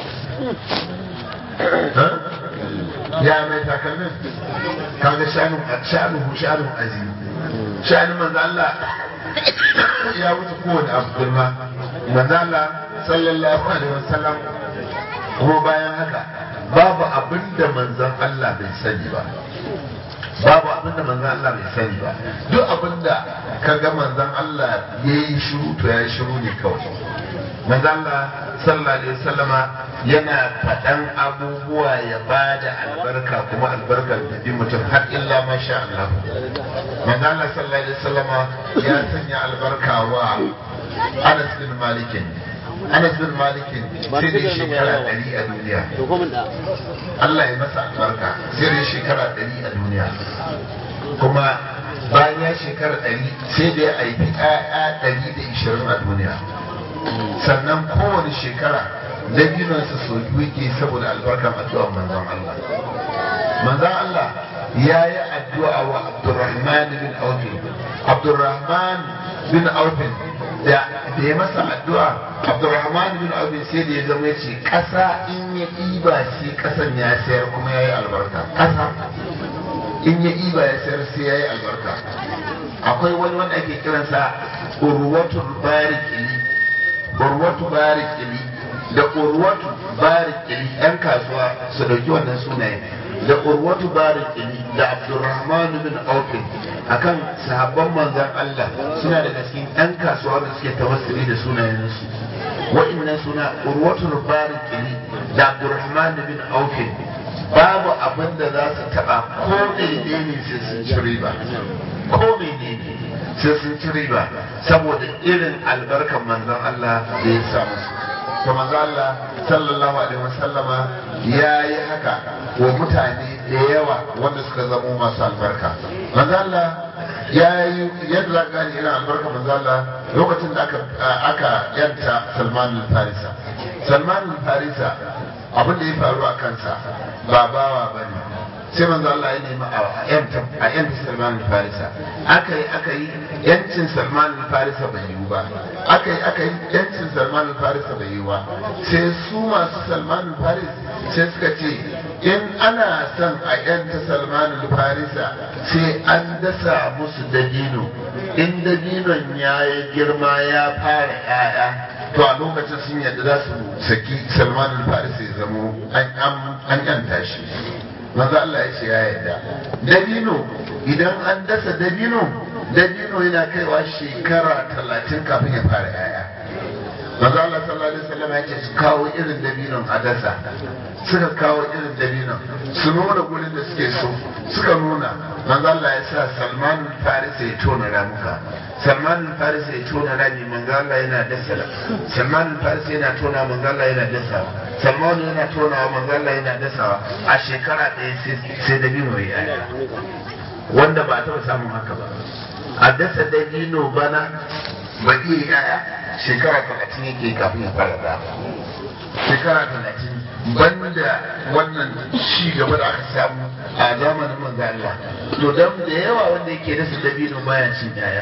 B: ya mai takalmin kaga shanu shanu shanu azimi shanu manzon Allah ya wuce kowane abu girma manzon Allah sallallahu alaihi wasallam kuma bayan haka babu abin da manzon Allah bai sani ba babu abin da manzon Allah bai sani ba duk abin da ka ga manzon Allah ya yi shiru to ya yi shiru ne kawai manzon Allah sallallahu alaihi wasallama yana faɗan abubuwa ya ba da albarka kuma albarkar da bi mutum har illa masha Allah manzon Allah sallallahu alaihi wasallama ya sanya albarka wa Anas bin Malikin Anas bin Malikin sai da shekara ɗari a duniya. Allah ya masa albarka sai da shekara ɗari a duniya. Kuma bayan ya shekara ɗari sai da ya haifi ɗaya ɗari da ishirin a duniya. Sannan kowane shekara dabinonsa so yake saboda albarkan addu'ar manzon Allah manzon Allah ya yi addu'a wa Abdurrahman bin Auf Abdurrahman bin Auf da da ya masa addu'a Abdurrahman bin Auf sai da ya zama ce ƙasa in ya ɗiba shi ƙasan ya sayar kuma ya yi albarka ƙasa in ya ɗiba ya sayar sai ya yi albarka akwai wani wanda ake kiransa urwatul barikili urwatu barikili da urwatu barikili yan kasuwa su dauki wannan sunayen da urwatu barikili da abdurrahman bin aufin akan sahabban manzan Allah suna daga cikin yan kasuwa da suke tawassuli da sunayensu wa'annan suna urwatu barikili da abdurrahman bin aufin babu abin da za su taba ko ne sai sun ci riba ko menene sai sun ci riba saboda irin albarkan manzon Allah da ya sa musu to manzon Allah sallallahu alaihi wasallama ya yi haka wa mutane da yawa wanda suka zamo masu albarka manzon Allah ya yi yadda za gani irin albarka manzon Allah lokacin da aka aka yanta Salman al-Farisa Salman al-Farisa abin da ya faru a kansa ba bawa bane sai manzo Allah ya nemi a yanta a yanta Salman al-Farisa aka yi aka yi yancin Salman al-Farisa bai yiwu ba aka yi aka yi yancin Salman al-Farisa bai yiwu ba sai su masu Salman al-Faris sai suka ce in ana son a yanta Salman al-Farisa sai an dasa musu dabino in dabinon ya yi girma ya fara 'ya'ya to a lokacin sun yadda za su saki Salman al-Farisa ya zamo an yanta shi manzo Allah ya ce ya yarda dabino idan an dasa dabino dabino yana kaiwa shekara talatin kafin ya fara yaya manzo Allah sallallahu alaihi wasallam ya ce su kawo irin dabinon a dasa suka kawo irin dabinon su nuna gurin da suke so suka nuna manzo Allah ya sa Salman al-Faris ya tona ramuka Salman al-Faris ya tona rami manzo Allah yana dasa Salman al-Faris yana tona manzo Allah yana dasa Salman yana tona manzo Allah yana dasawa a shekara ɗaya sai dabino ya yi wanda ba taɓa samun haka ba a dasa dabino bana ba iya yaya shekara talatin yake kafin ya fara da shekara talatin banda wannan ci gaba da aka samu a zamanin manzo Allah to dan da yawa wanda yake dasa dabino baya cin yaya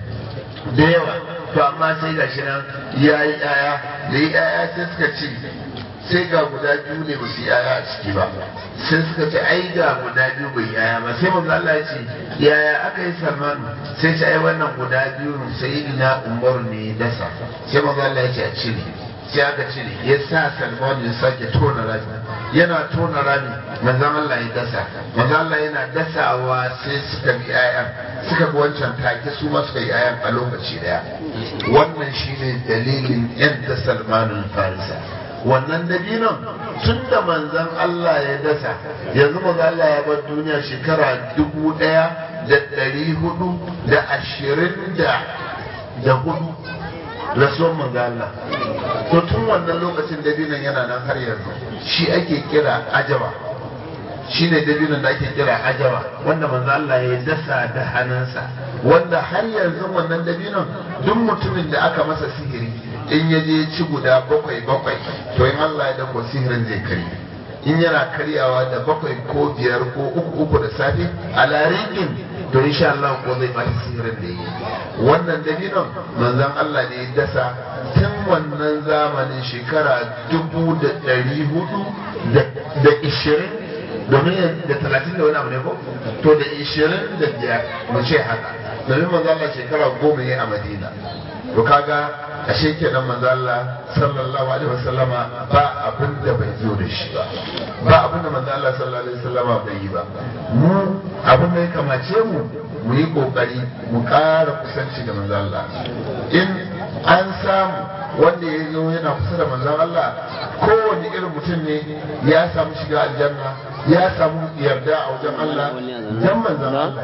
B: da yawa to amma sai gashi nan ya yi yaya da yi yaya sai suka ce sai ga guda biyu ne ba su yi yaya a ciki ba sai suka ce ai ga guda biyu bai yaya ba sai manzo Allah ya ce yaya aka yi Salman sai ce ai wannan guda biyu sayyidina Umar ne ya dasa sai manzo Allah ya ce a cire sai aka cire ya sa Salman ya sake tona rami yana tona rami manzon Allah ya dasa manzon Allah yana dasawa sai suka bi ayan suka bi wancan take su ma suka yi ayan a lokaci daya wannan shine dalilin yan da Salmanul Farisa wannan dabinon tun da manzan Allah ya dasa yanzu manzan Allah ya bar duniya shekara dubu ɗaya da ɗari hudu da ashirin da da hudu rasuwan manzan Allah to tun wannan lokacin dabinon yana nan har yanzu shi ake kira ajaba shi ne dabinon da ake kira ajaba wanda manzan Allah ya dasa da hannunsa wanda har yanzu wannan dabinon duk mutumin da aka masa sihiri in ya je ci guda bakwai bakwai to in Allah ya dako sihirin zai kari in yana karyawa da bakwai ko biyar ko uku uku da safe a larikin to insha Allah ko zai bata sihirin da yi wannan dabinon manzon Allah ne ya dasa tun wannan zamanin shekara dubu da ɗari hudu da ishirin domin da talatin da wani abu ne ko to da ishirin da biyar mu ce haka domin manzon Allah shekara goma ne a Madina to kaga ashe kenan manzo Allah sallallahu alaihi wasallama ba abin da bai zo da shi ba ba abin da manzo Allah sallallahu alaihi wasallama bai yi ba mu abin da ya kamace mu mu yi kokari mu ƙara kusanci da manzo Allah in an samu wanda ya zo yana kusa da manzon Allah kowane irin mutum ne ya samu shiga aljanna ya samu yarda a wajen Allah dan manzon Allah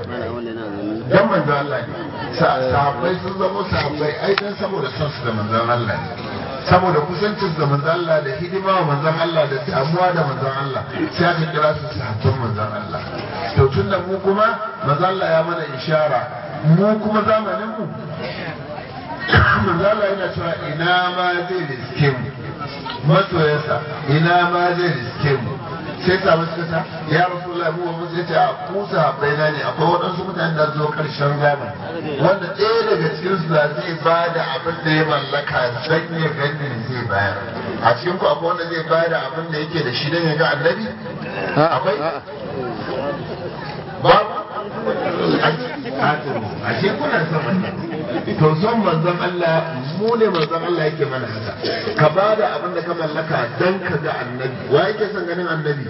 B: dan manzon Allah ne sahabbai sun zama sahabbai ai dan saboda son su da manzon Allah ne saboda kusancin da manzon Allah da hidima wa manzon Allah da damuwa da manzon Allah sai aka kira su sahabban manzon Allah to tunda mu kuma manzon Allah ya mana ishara mu kuma zamanin mu manzon Allah yana cewa ina ma zai riske mu masoyansa ina ma zai riske mu sai samu suka ta ya rasulullah mu wa musu yace a ku sahabbai na ne akwai waɗansu mutane da zo karshen zamani wanda ɗaya daga cikin su da zai ba da abin da ya mallaka dan ya gani zai bayar a cikin ku akwai wanda zai bayar da abin da yake da shi dan ya ga annabi akwai babu a ce kuna son annabi to son manzon Allah mu ne manzon Allah yake mana haka ka ba da abin da ka mallaka dan ka ga annabi wa yake son ganin annabi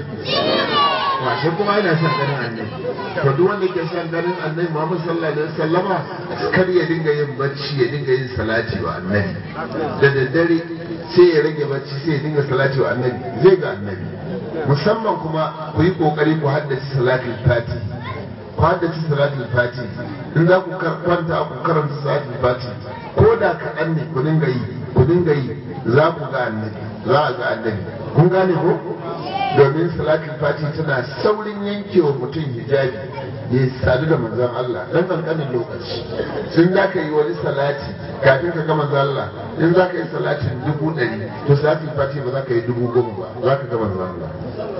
B: wa shi kuma yana son ganin annabi to duk wanda yake son ganin annabi Muhammad sallallahu alaihi wasallama kar ya dinga yin bacci ya dinga yin salati wa annabi da daddare sai ya rage bacci sai ya dinga salati wa annabi zai ga annabi musamman kuma ku yi kokari ku haddace salatul fati ku haddace salatul fati in za ku kwanta ku karanta salatul fati ko da kaɗan ne ku dinga yi ku dinga yi za ku ga annabi za a ga annabi kun gane ko domin salatul fati tana saurin yankewa mutum hijabi ya sadu da manzon Allah dan kankanin lokaci in za ka yi wani salati kafin ka ga manzon Allah in za ka yi salatin dubu ɗari to salatul fati ba za ka yi dubu goma ba za ka ga manzon Allah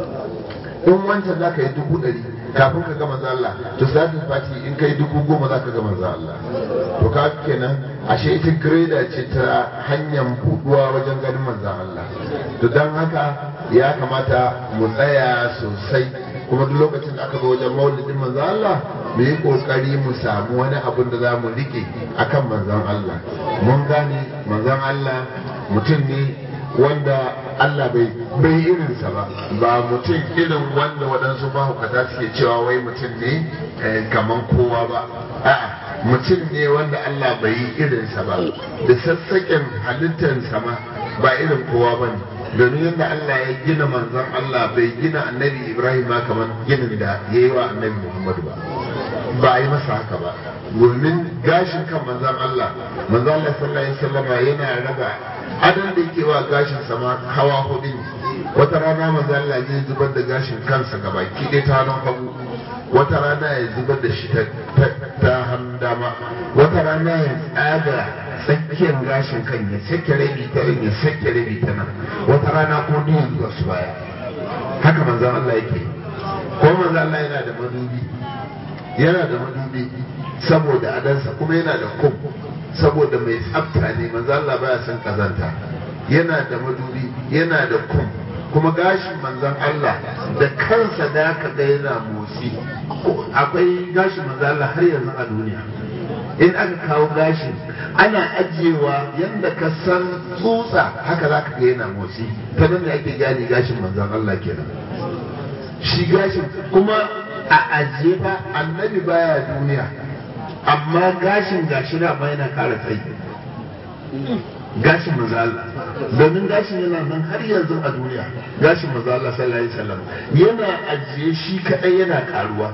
B: in wancan za ka yi dubu ɗari kafin ka ga manzon Allah to salatul fati in ka yi dubu goma za ka ga manzon Allah to ka kenan ashe ita greda ce ta hanyar buɗuwa wajen ganin manzon Allah to don haka ya kamata mu tsaya sosai kuma duk lokacin da aka zo wajen maulidin manzon Allah mu yi kokari mu samu wani abin da za mu rike akan manzon Allah mun gane manzon Allah mutum ne wanda Allah bai bai irinsa ba ba mutum irin wanda waɗansu mahaukata suke cewa wai mutum ne kaman kowa ba a'a mutum ne wanda Allah bai yi irinsa ba da sassaƙen halittarsa ma ba irin kowa ba ne domin yadda Allah ya gina manzon Allah bai gina annabi Ibrahim ma kamar ginin da ya yi wa annabi Muhammadu ba ba a yi masa haka ba domin gashin kan manzon Allah manzon Allah sallallahu alaihi wasallam yana raba adan da yake wa gashin sama hawa hudu ne wata rana manzon Allah zai zubar da gashin kansa gaba ki dai ta hannun hagu wata rana ya zubar da shi ta hannun dama wata rana ya tsaga tsakiyar gashin kan ya sake rabi ta nan ya sake rabi ta nan wata rana ko duk zuwa su baya haka manzon Allah yake ko manzon Allah yana da madubi yana da madubi saboda adansa kuma yana da kum saboda mai tsafta ne manzon Allah baya son kazanta yana da madubi yana da kum kuma gashin manzon Allah da kansa da aka ga yana motsi akwai gashin manzon Allah har yanzu a duniya in aka kawo gashin ana ajiyewa yadda ka san tsutsa haka za ka ga yana motsi ta nan da ake gane gashin manzon Allah kenan shi gashin kuma a ajiye ba annabi baya duniya amma gashin gashi na ma yana kara tsayi gashin manzo Allah domin gashin yana nan har yanzu a duniya gashin manzo Allah sallallahu alaihi wasallam yana ajiye shi kadai yana karuwa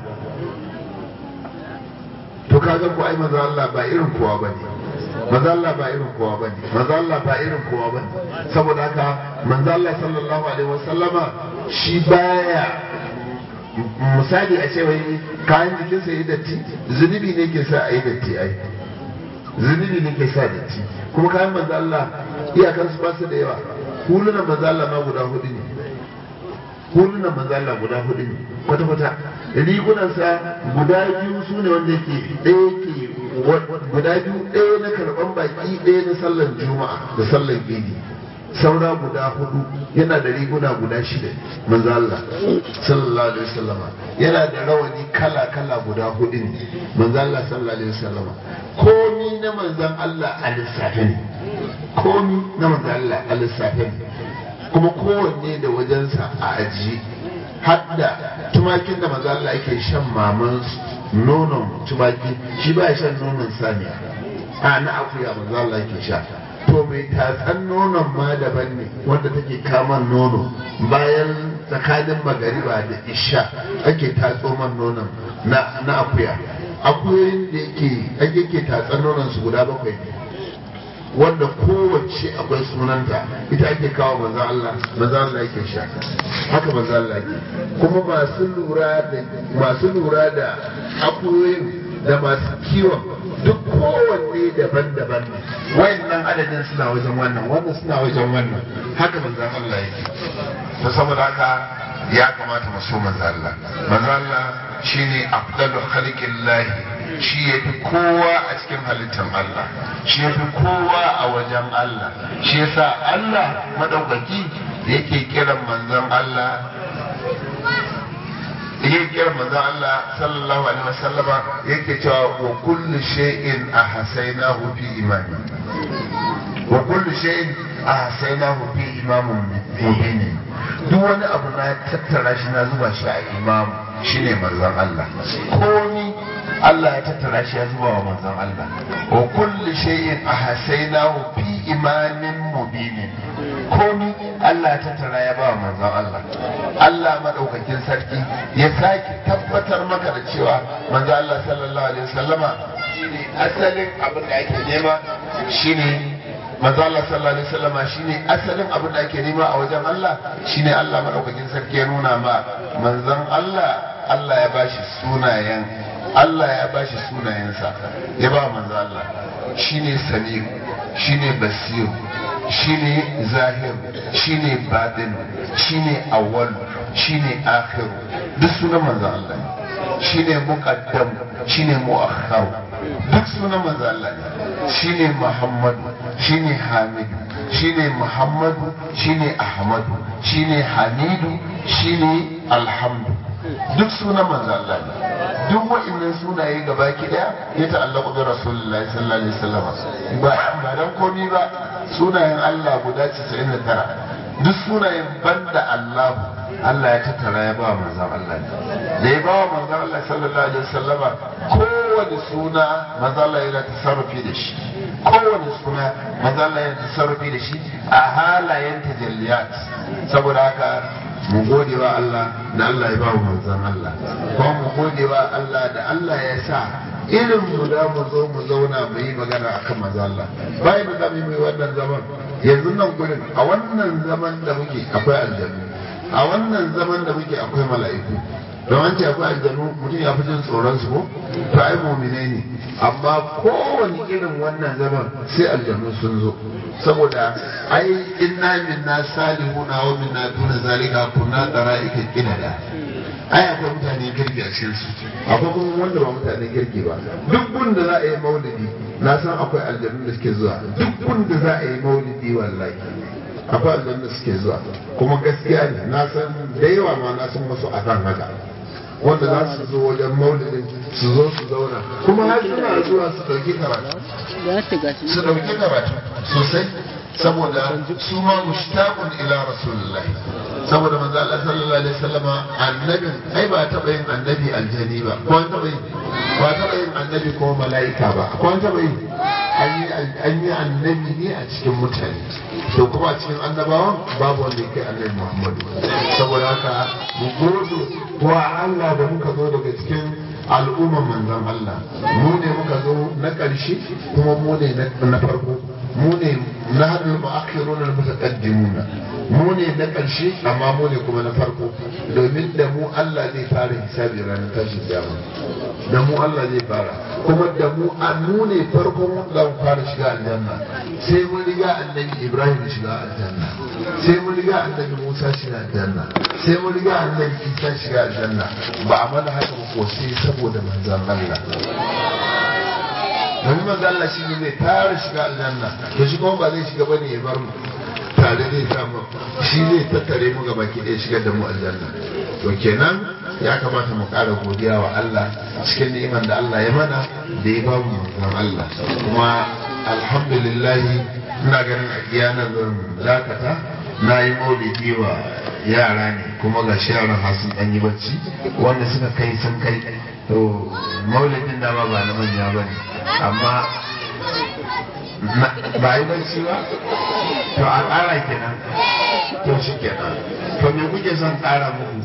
B: to kaga ko ai manzo Allah ba irin kowa bane manzo Allah ba irin kowa bane manzo Allah ba irin kowa bane saboda haka manzo Allah sallallahu alaihi wasallama shi baya misali a ce wai kayan jikinsa yi datti zunubi ne ke sa a yi datti ai zunubi ne ke sa datti kuma kayan manzo Allah iyakan su ba su da yawa hulunan manzo Allah ma guda hudu ne hulunan manzo Allah guda hudu ne kwata kwata rigunansa guda biyu su ne wanda yake ɗaya ke guda biyu ɗaya na karɓan baki ɗaya na sallar juma'a da sallar idi saura guda hudu yana da riguna guda shida manzo Allah sallallahu alaihi wasallama yana da rawani kala kala guda hudu ne manzo Allah sallallahu alaihi wasallama komi na manzon Allah a lissafe ne komi na manzon Allah a lissafe ne kuma kowanne da wajensa a ajiye hadda tumakin da manzo Allah yake shan maman nonon tumaki shi ba ya shan nonon saniya a na akuya manzo Allah yake sha to mai tatsan nonon ma daban ne wanda take kaman nono bayan tsakanin magariba da isha ake tatso man nonon na, na akuya akuyoyin da yake ake ke tatsan nonon su guda bakwai ne wanda kowace akwai sunanta ita ake kawo manzo Allah manzo Allah yake sha haka manzo Allah yake kuma masu lura da masu lura da akuyoyin da masu kiwon duk kowanne daban-daban ne wayannan adadin suna wajen wannan wannan suna wajen wannan haka manzon Allah yake to saboda haka ya kamata mu so manzon Allah manzon Allah shine afdalu khalqillahi shi ya fi kowa a cikin halittar Allah shi ya fi kowa a wajen Allah shi yasa Allah madaukaki yake kiran manzon Allah yake kiran manzon Allah sallallahu alaihi wasallama yake cewa wa kullu shay'in ahsaynahu fi imani wa kullu shay'in ahsaynahu fi imamin mubin duk wani abu na tattara shi na zuba shi a imamu shine manzon Allah komi Allah ya tattara shi ya zuba wa manzon Allah wa kulli shay'in ahsaynahu fi imamin mubinin komi Allah ya tattara ya ba wa manzon Allah Allah madaukakin sarki ya sake tabbatar maka da cewa manzon Allah sallallahu alaihi wasallama shine asalin abin da ake nema shine manzo Allah sallallahu alaihi wasallama shine asalin abin da ake nema a wajen Allah shine Allah madaukakin sarki ya nuna ma manzon Allah Allah ya bashi sunayen Allah ya bashi sunayensa ya ba manzo Allah shine Samiu shine Basiru shine Zahir shine Batin shine Awwal shine Akhir duk sunan manzo Allah shine Muqaddam shine Muakhkhar duk sunan manzo Allah ne shine Muhammadu shine Hamidu shine Muhammadu shine Ahmadu shine Hamidu shine Alhamdu duk sunan manzo Allah ne duk wa'annan sunaye gaba ki daya ya ta'allaqu bi Rasulullahi sallallahu alaihi wasallam ba ba dan komi ba sunayen Allah guda 99 duk sunayen banda Allah Allah ya tattara ya ba manzon Allah ne da ya ba wa manzon Allah sallallahu alaihi wasallam kowane suna manzon Allah yana tasarrufi da shi kowane suna manzon Allah yana tasarrufi da shi a halayen tajalliyat saboda haka mu gode wa Allah da Allah ya ba mu manzon Allah kuma mu gode wa Allah da Allah ya sa irin mu da mu zo mu zauna mu yi magana akan manzon Allah bayan da zamu yi wannan zaman yanzu nan gurin a wannan zaman da muke akwai aljannu a wannan zaman da muke akwai mala'iku don an ce akwai aljanu mutum ya fi jin tsoron su ko to ai mu'minai ne amma kowane irin wannan zaman sai aljanu sun zo saboda ai inna minna salihuna wa minna duna zalika kunna dara'ika qinada ai akwai mutane kirki a cikin su akwai kuma wanda ba mutane kirki ba duk gun da za a yi maulidi na san akwai aljanun da suke zuwa duk gun da za a yi maulidi wallahi akwai aljanun da suke zuwa kuma gaskiya ne na san da yawa ma na san wasu akan haka wanda za su zo wajen maulidin su zo su zauna kuma har suna zuwa su ɗauki karatu su ɗauki karatu sosai saboda su ma mushtaqun ila rasulullahi saboda manzo Allah sallallahu alaihi wasallama annabin ai ba taɓa yin annabi aljani ba ko an taɓa yin ba taɓa yin annabi ko mala'ika ba ko an taɓa yin an yi annabi ne a cikin mutane to kuma a cikin annabawan babu wanda ya kai annabi muhammadu saboda haka mu gode wa Allah da muka zo daga cikin al'umman manzon Allah mu ne muka zo na ƙarshe kuma mu ne na farko mu ne na hadin ma'akhiruna al-mutaqaddimuna mu ne na ƙarshe amma mu ne kuma na farko domin da mu Allah zai fara hisabi ranar tashin kiyama da mu Allah zai fara kuma da mu mu ne farkon wanda mu fara shiga aljanna sai mun riga annabi Ibrahim shiga aljanna sai mun riga annabi Musa shiga aljanna sai mun riga annabi Isa shiga aljanna ba a mana haka ko sai saboda manzon Allah domin manzo Allah shi ne zai fara shiga aljanna to shi kuma ba zai shiga bane ya bar mu tare zai samu shi zai tattare mu gaba ki ɗaya shigar da mu aljanna to kenan ya kamata mu ƙara godiya wa Allah cikin ni'imar da Allah ya mana da ya bamu manzon Allah kuma alhamdulillah ina ganin a kiyana zan dakata na yi maulidi wa yara ne kuma ga shi yaran har sun ɗan yi bacci wanda suka kai sun kai to maulidin da ba ba na manya ba ne amma ba yi barci ba to a ƙara kenan to shi kenan to me kuke son ƙara muku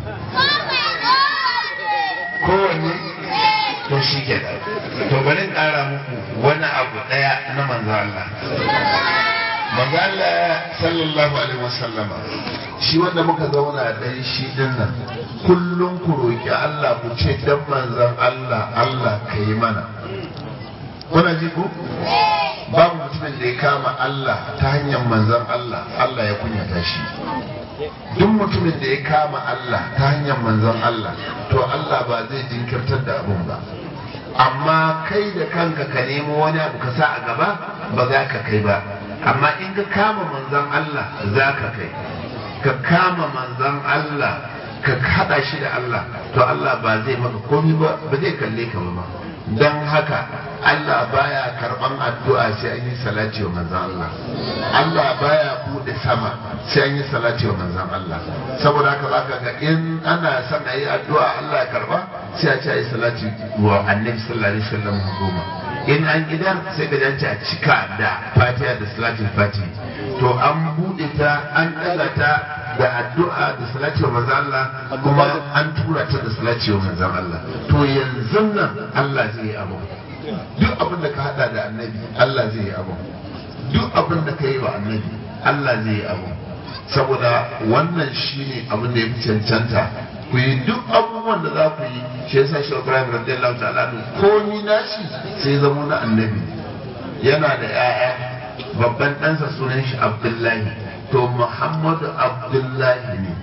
B: kowanne to shi kenan to bari ƙara muku wani abu ɗaya na manzo Allah magana sallallahu alaihi wasallama shi wanda muka zauna dan shi din nan kullum ku roki Allah ku ce dan manzon Allah Allah ka yi mana kuna ji ku babu mutumin da ya kama Allah ta hanyar manzon Allah Allah ya kunyata shi duk mutumin da ya kama Allah ta hanyar manzon Allah to Allah ba zai jinkirtar da abun ba amma kai da kanka ka nemo wani abu ka sa a gaba ba za ka kai ba amma in ka kama manzon Allah za ka kai ka kama manzon Allah ka haɗa shi da Allah to Allah ba zai maka komi ba ba zai kalle ka ba don haka Allah baya karban addu'a sai an yi salati wa manzon Allah Allah baya bude sama sai an yi salati wa manzon Allah saboda haka zaka ga in ana son a yi addu'a Allah ya karba sai a ce a yi salati wa annabi sallallahu alaihi wasallam goma in an idan sai ka jance a cika da fatiha da salatin fatiha to an bude ta an daga ta da addu'a da salati wa manzon Allah kuma an tura ta da salati wa manzon Allah to yanzu nan Allah zai yi abu duk abin da ka hada da annabi Allah zai yi abu duk abin da ka yi wa annabi Allah zai yi abu saboda wannan shine abin da ya fi cancanta ku yi duk abubuwan da za ku yi shi yasa shi Ibrahim radiyallahu ta'ala ko ni nashi sai zamo na annabi yana da 'ya'ya babban ɗansa sunan shi Abdullahi to Muhammadu Abdullahi ne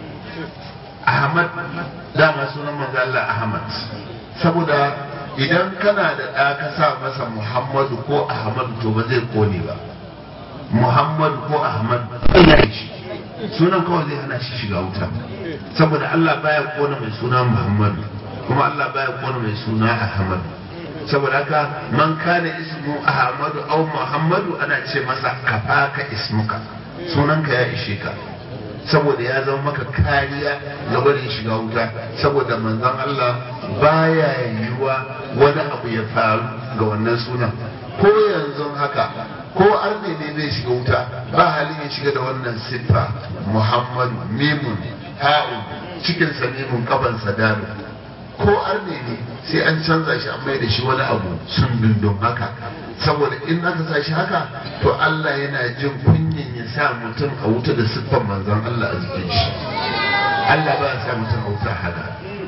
B: Ahmad dama sunan manzo Allah Ahmad saboda idan kana da ɗa ka sa masa Muhammadu ko Ahmadu to ba zai kone ba Muhammadu ko Ahmad ina shi sunan kawai zai hana shi shiga wuta saboda Allah baya kona mai suna Muhammadu kuma Allah baya kona mai suna Ahmadu saboda haka man kana ismu Ahmadu au Muhammadu ana ce masa kafaka ismuka sunanka ya ishe ka saboda ya zama maka kariya na barin shiga wuta saboda manzon Allah baya yiwuwa wani abu ya faru ga wannan sunan ko yanzu haka ko arne ne zai shiga wuta ba halin ya shiga da wannan siffa muhammadu mimun ha'un cikin sa mimun kaban dalu ko arne ne sai an canza shi an mai da shi wani abu sun dundun haka saboda in aka sa shi haka to Allah yana jin kunyin ya sa mutum a wuta da siffan manzon Allah a jikin shi Allah ba ya sa mutum a wuta haka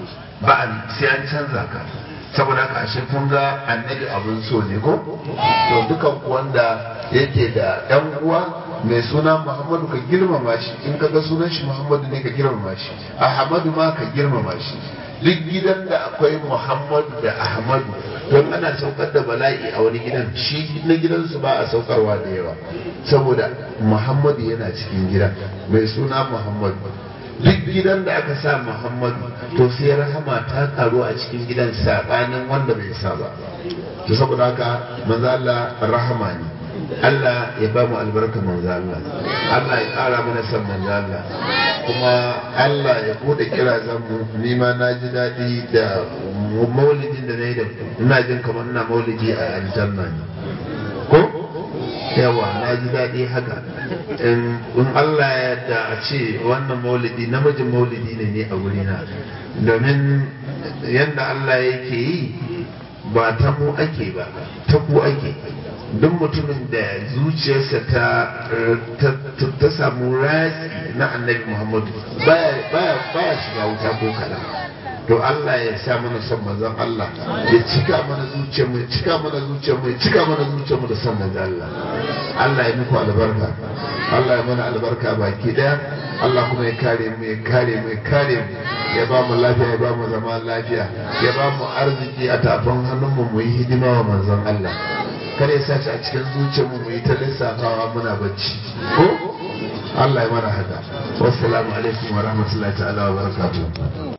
B: ba sai an canza ka saboda haka ashe kun ga annabi abin so ne ko to dukan wanda yake da ɗan uwa mai suna Muhammadu ka girmama shi in ka ga sunan shi Muhammadu ne ka girmama shi Ahmadu ma ka girmama shi duk gidan da akwai Muhammadu da Ahmadu don ana saukar da bala'i a wani gidan shi na gidansu ba a saukarwa da yawa saboda Muhammadu yana cikin gida mai suna Muhammadu duk gidan da aka sa Muhammadu to sai rahama ta karu a cikin gidan sabanin wanda bai sa ba to saboda haka manzo Allah rahama ne Allah ya ba mu albarka manzo Allah Allah ya kara mana san manzo Allah kuma Allah ya bude kira mu ni ma na ji daɗi da maulidin da na yi da ina jin kamar ina maulidi a aljanna ne ko yawa na ji daɗi haka in Allah ya yarda a ce wannan maulidi namijin maulidi ne ne a wurina domin yadda Allah yake yi ba ta mu ake ba ta ku ake duk mutumin da zuciyarsa ta ta samu ratsi na annabi muhammadu baya shiga wuta ko kaɗan to Allah ya sa mana son manzon Allah ya cika mana zuciyar mu ya cika mana zuciyar mu ya cika mana zuciyar mu da son manzon Allah Allah ya muku albarka Allah ya mana albarka baki daya Allah kuma ya kare mu ya kare mu ya kare mu ya ba mu lafiya ya ba mu zama lafiya ya ba mu arziki a tafin hannun mu mu yi hidima wa manzon Allah kada ya sace a cikin zuciyar mu mu yi ta lissafawa muna bacci ko Allah ya mana haka wassalamu alaikum wa rahmatullahi ta'ala wa barakatuh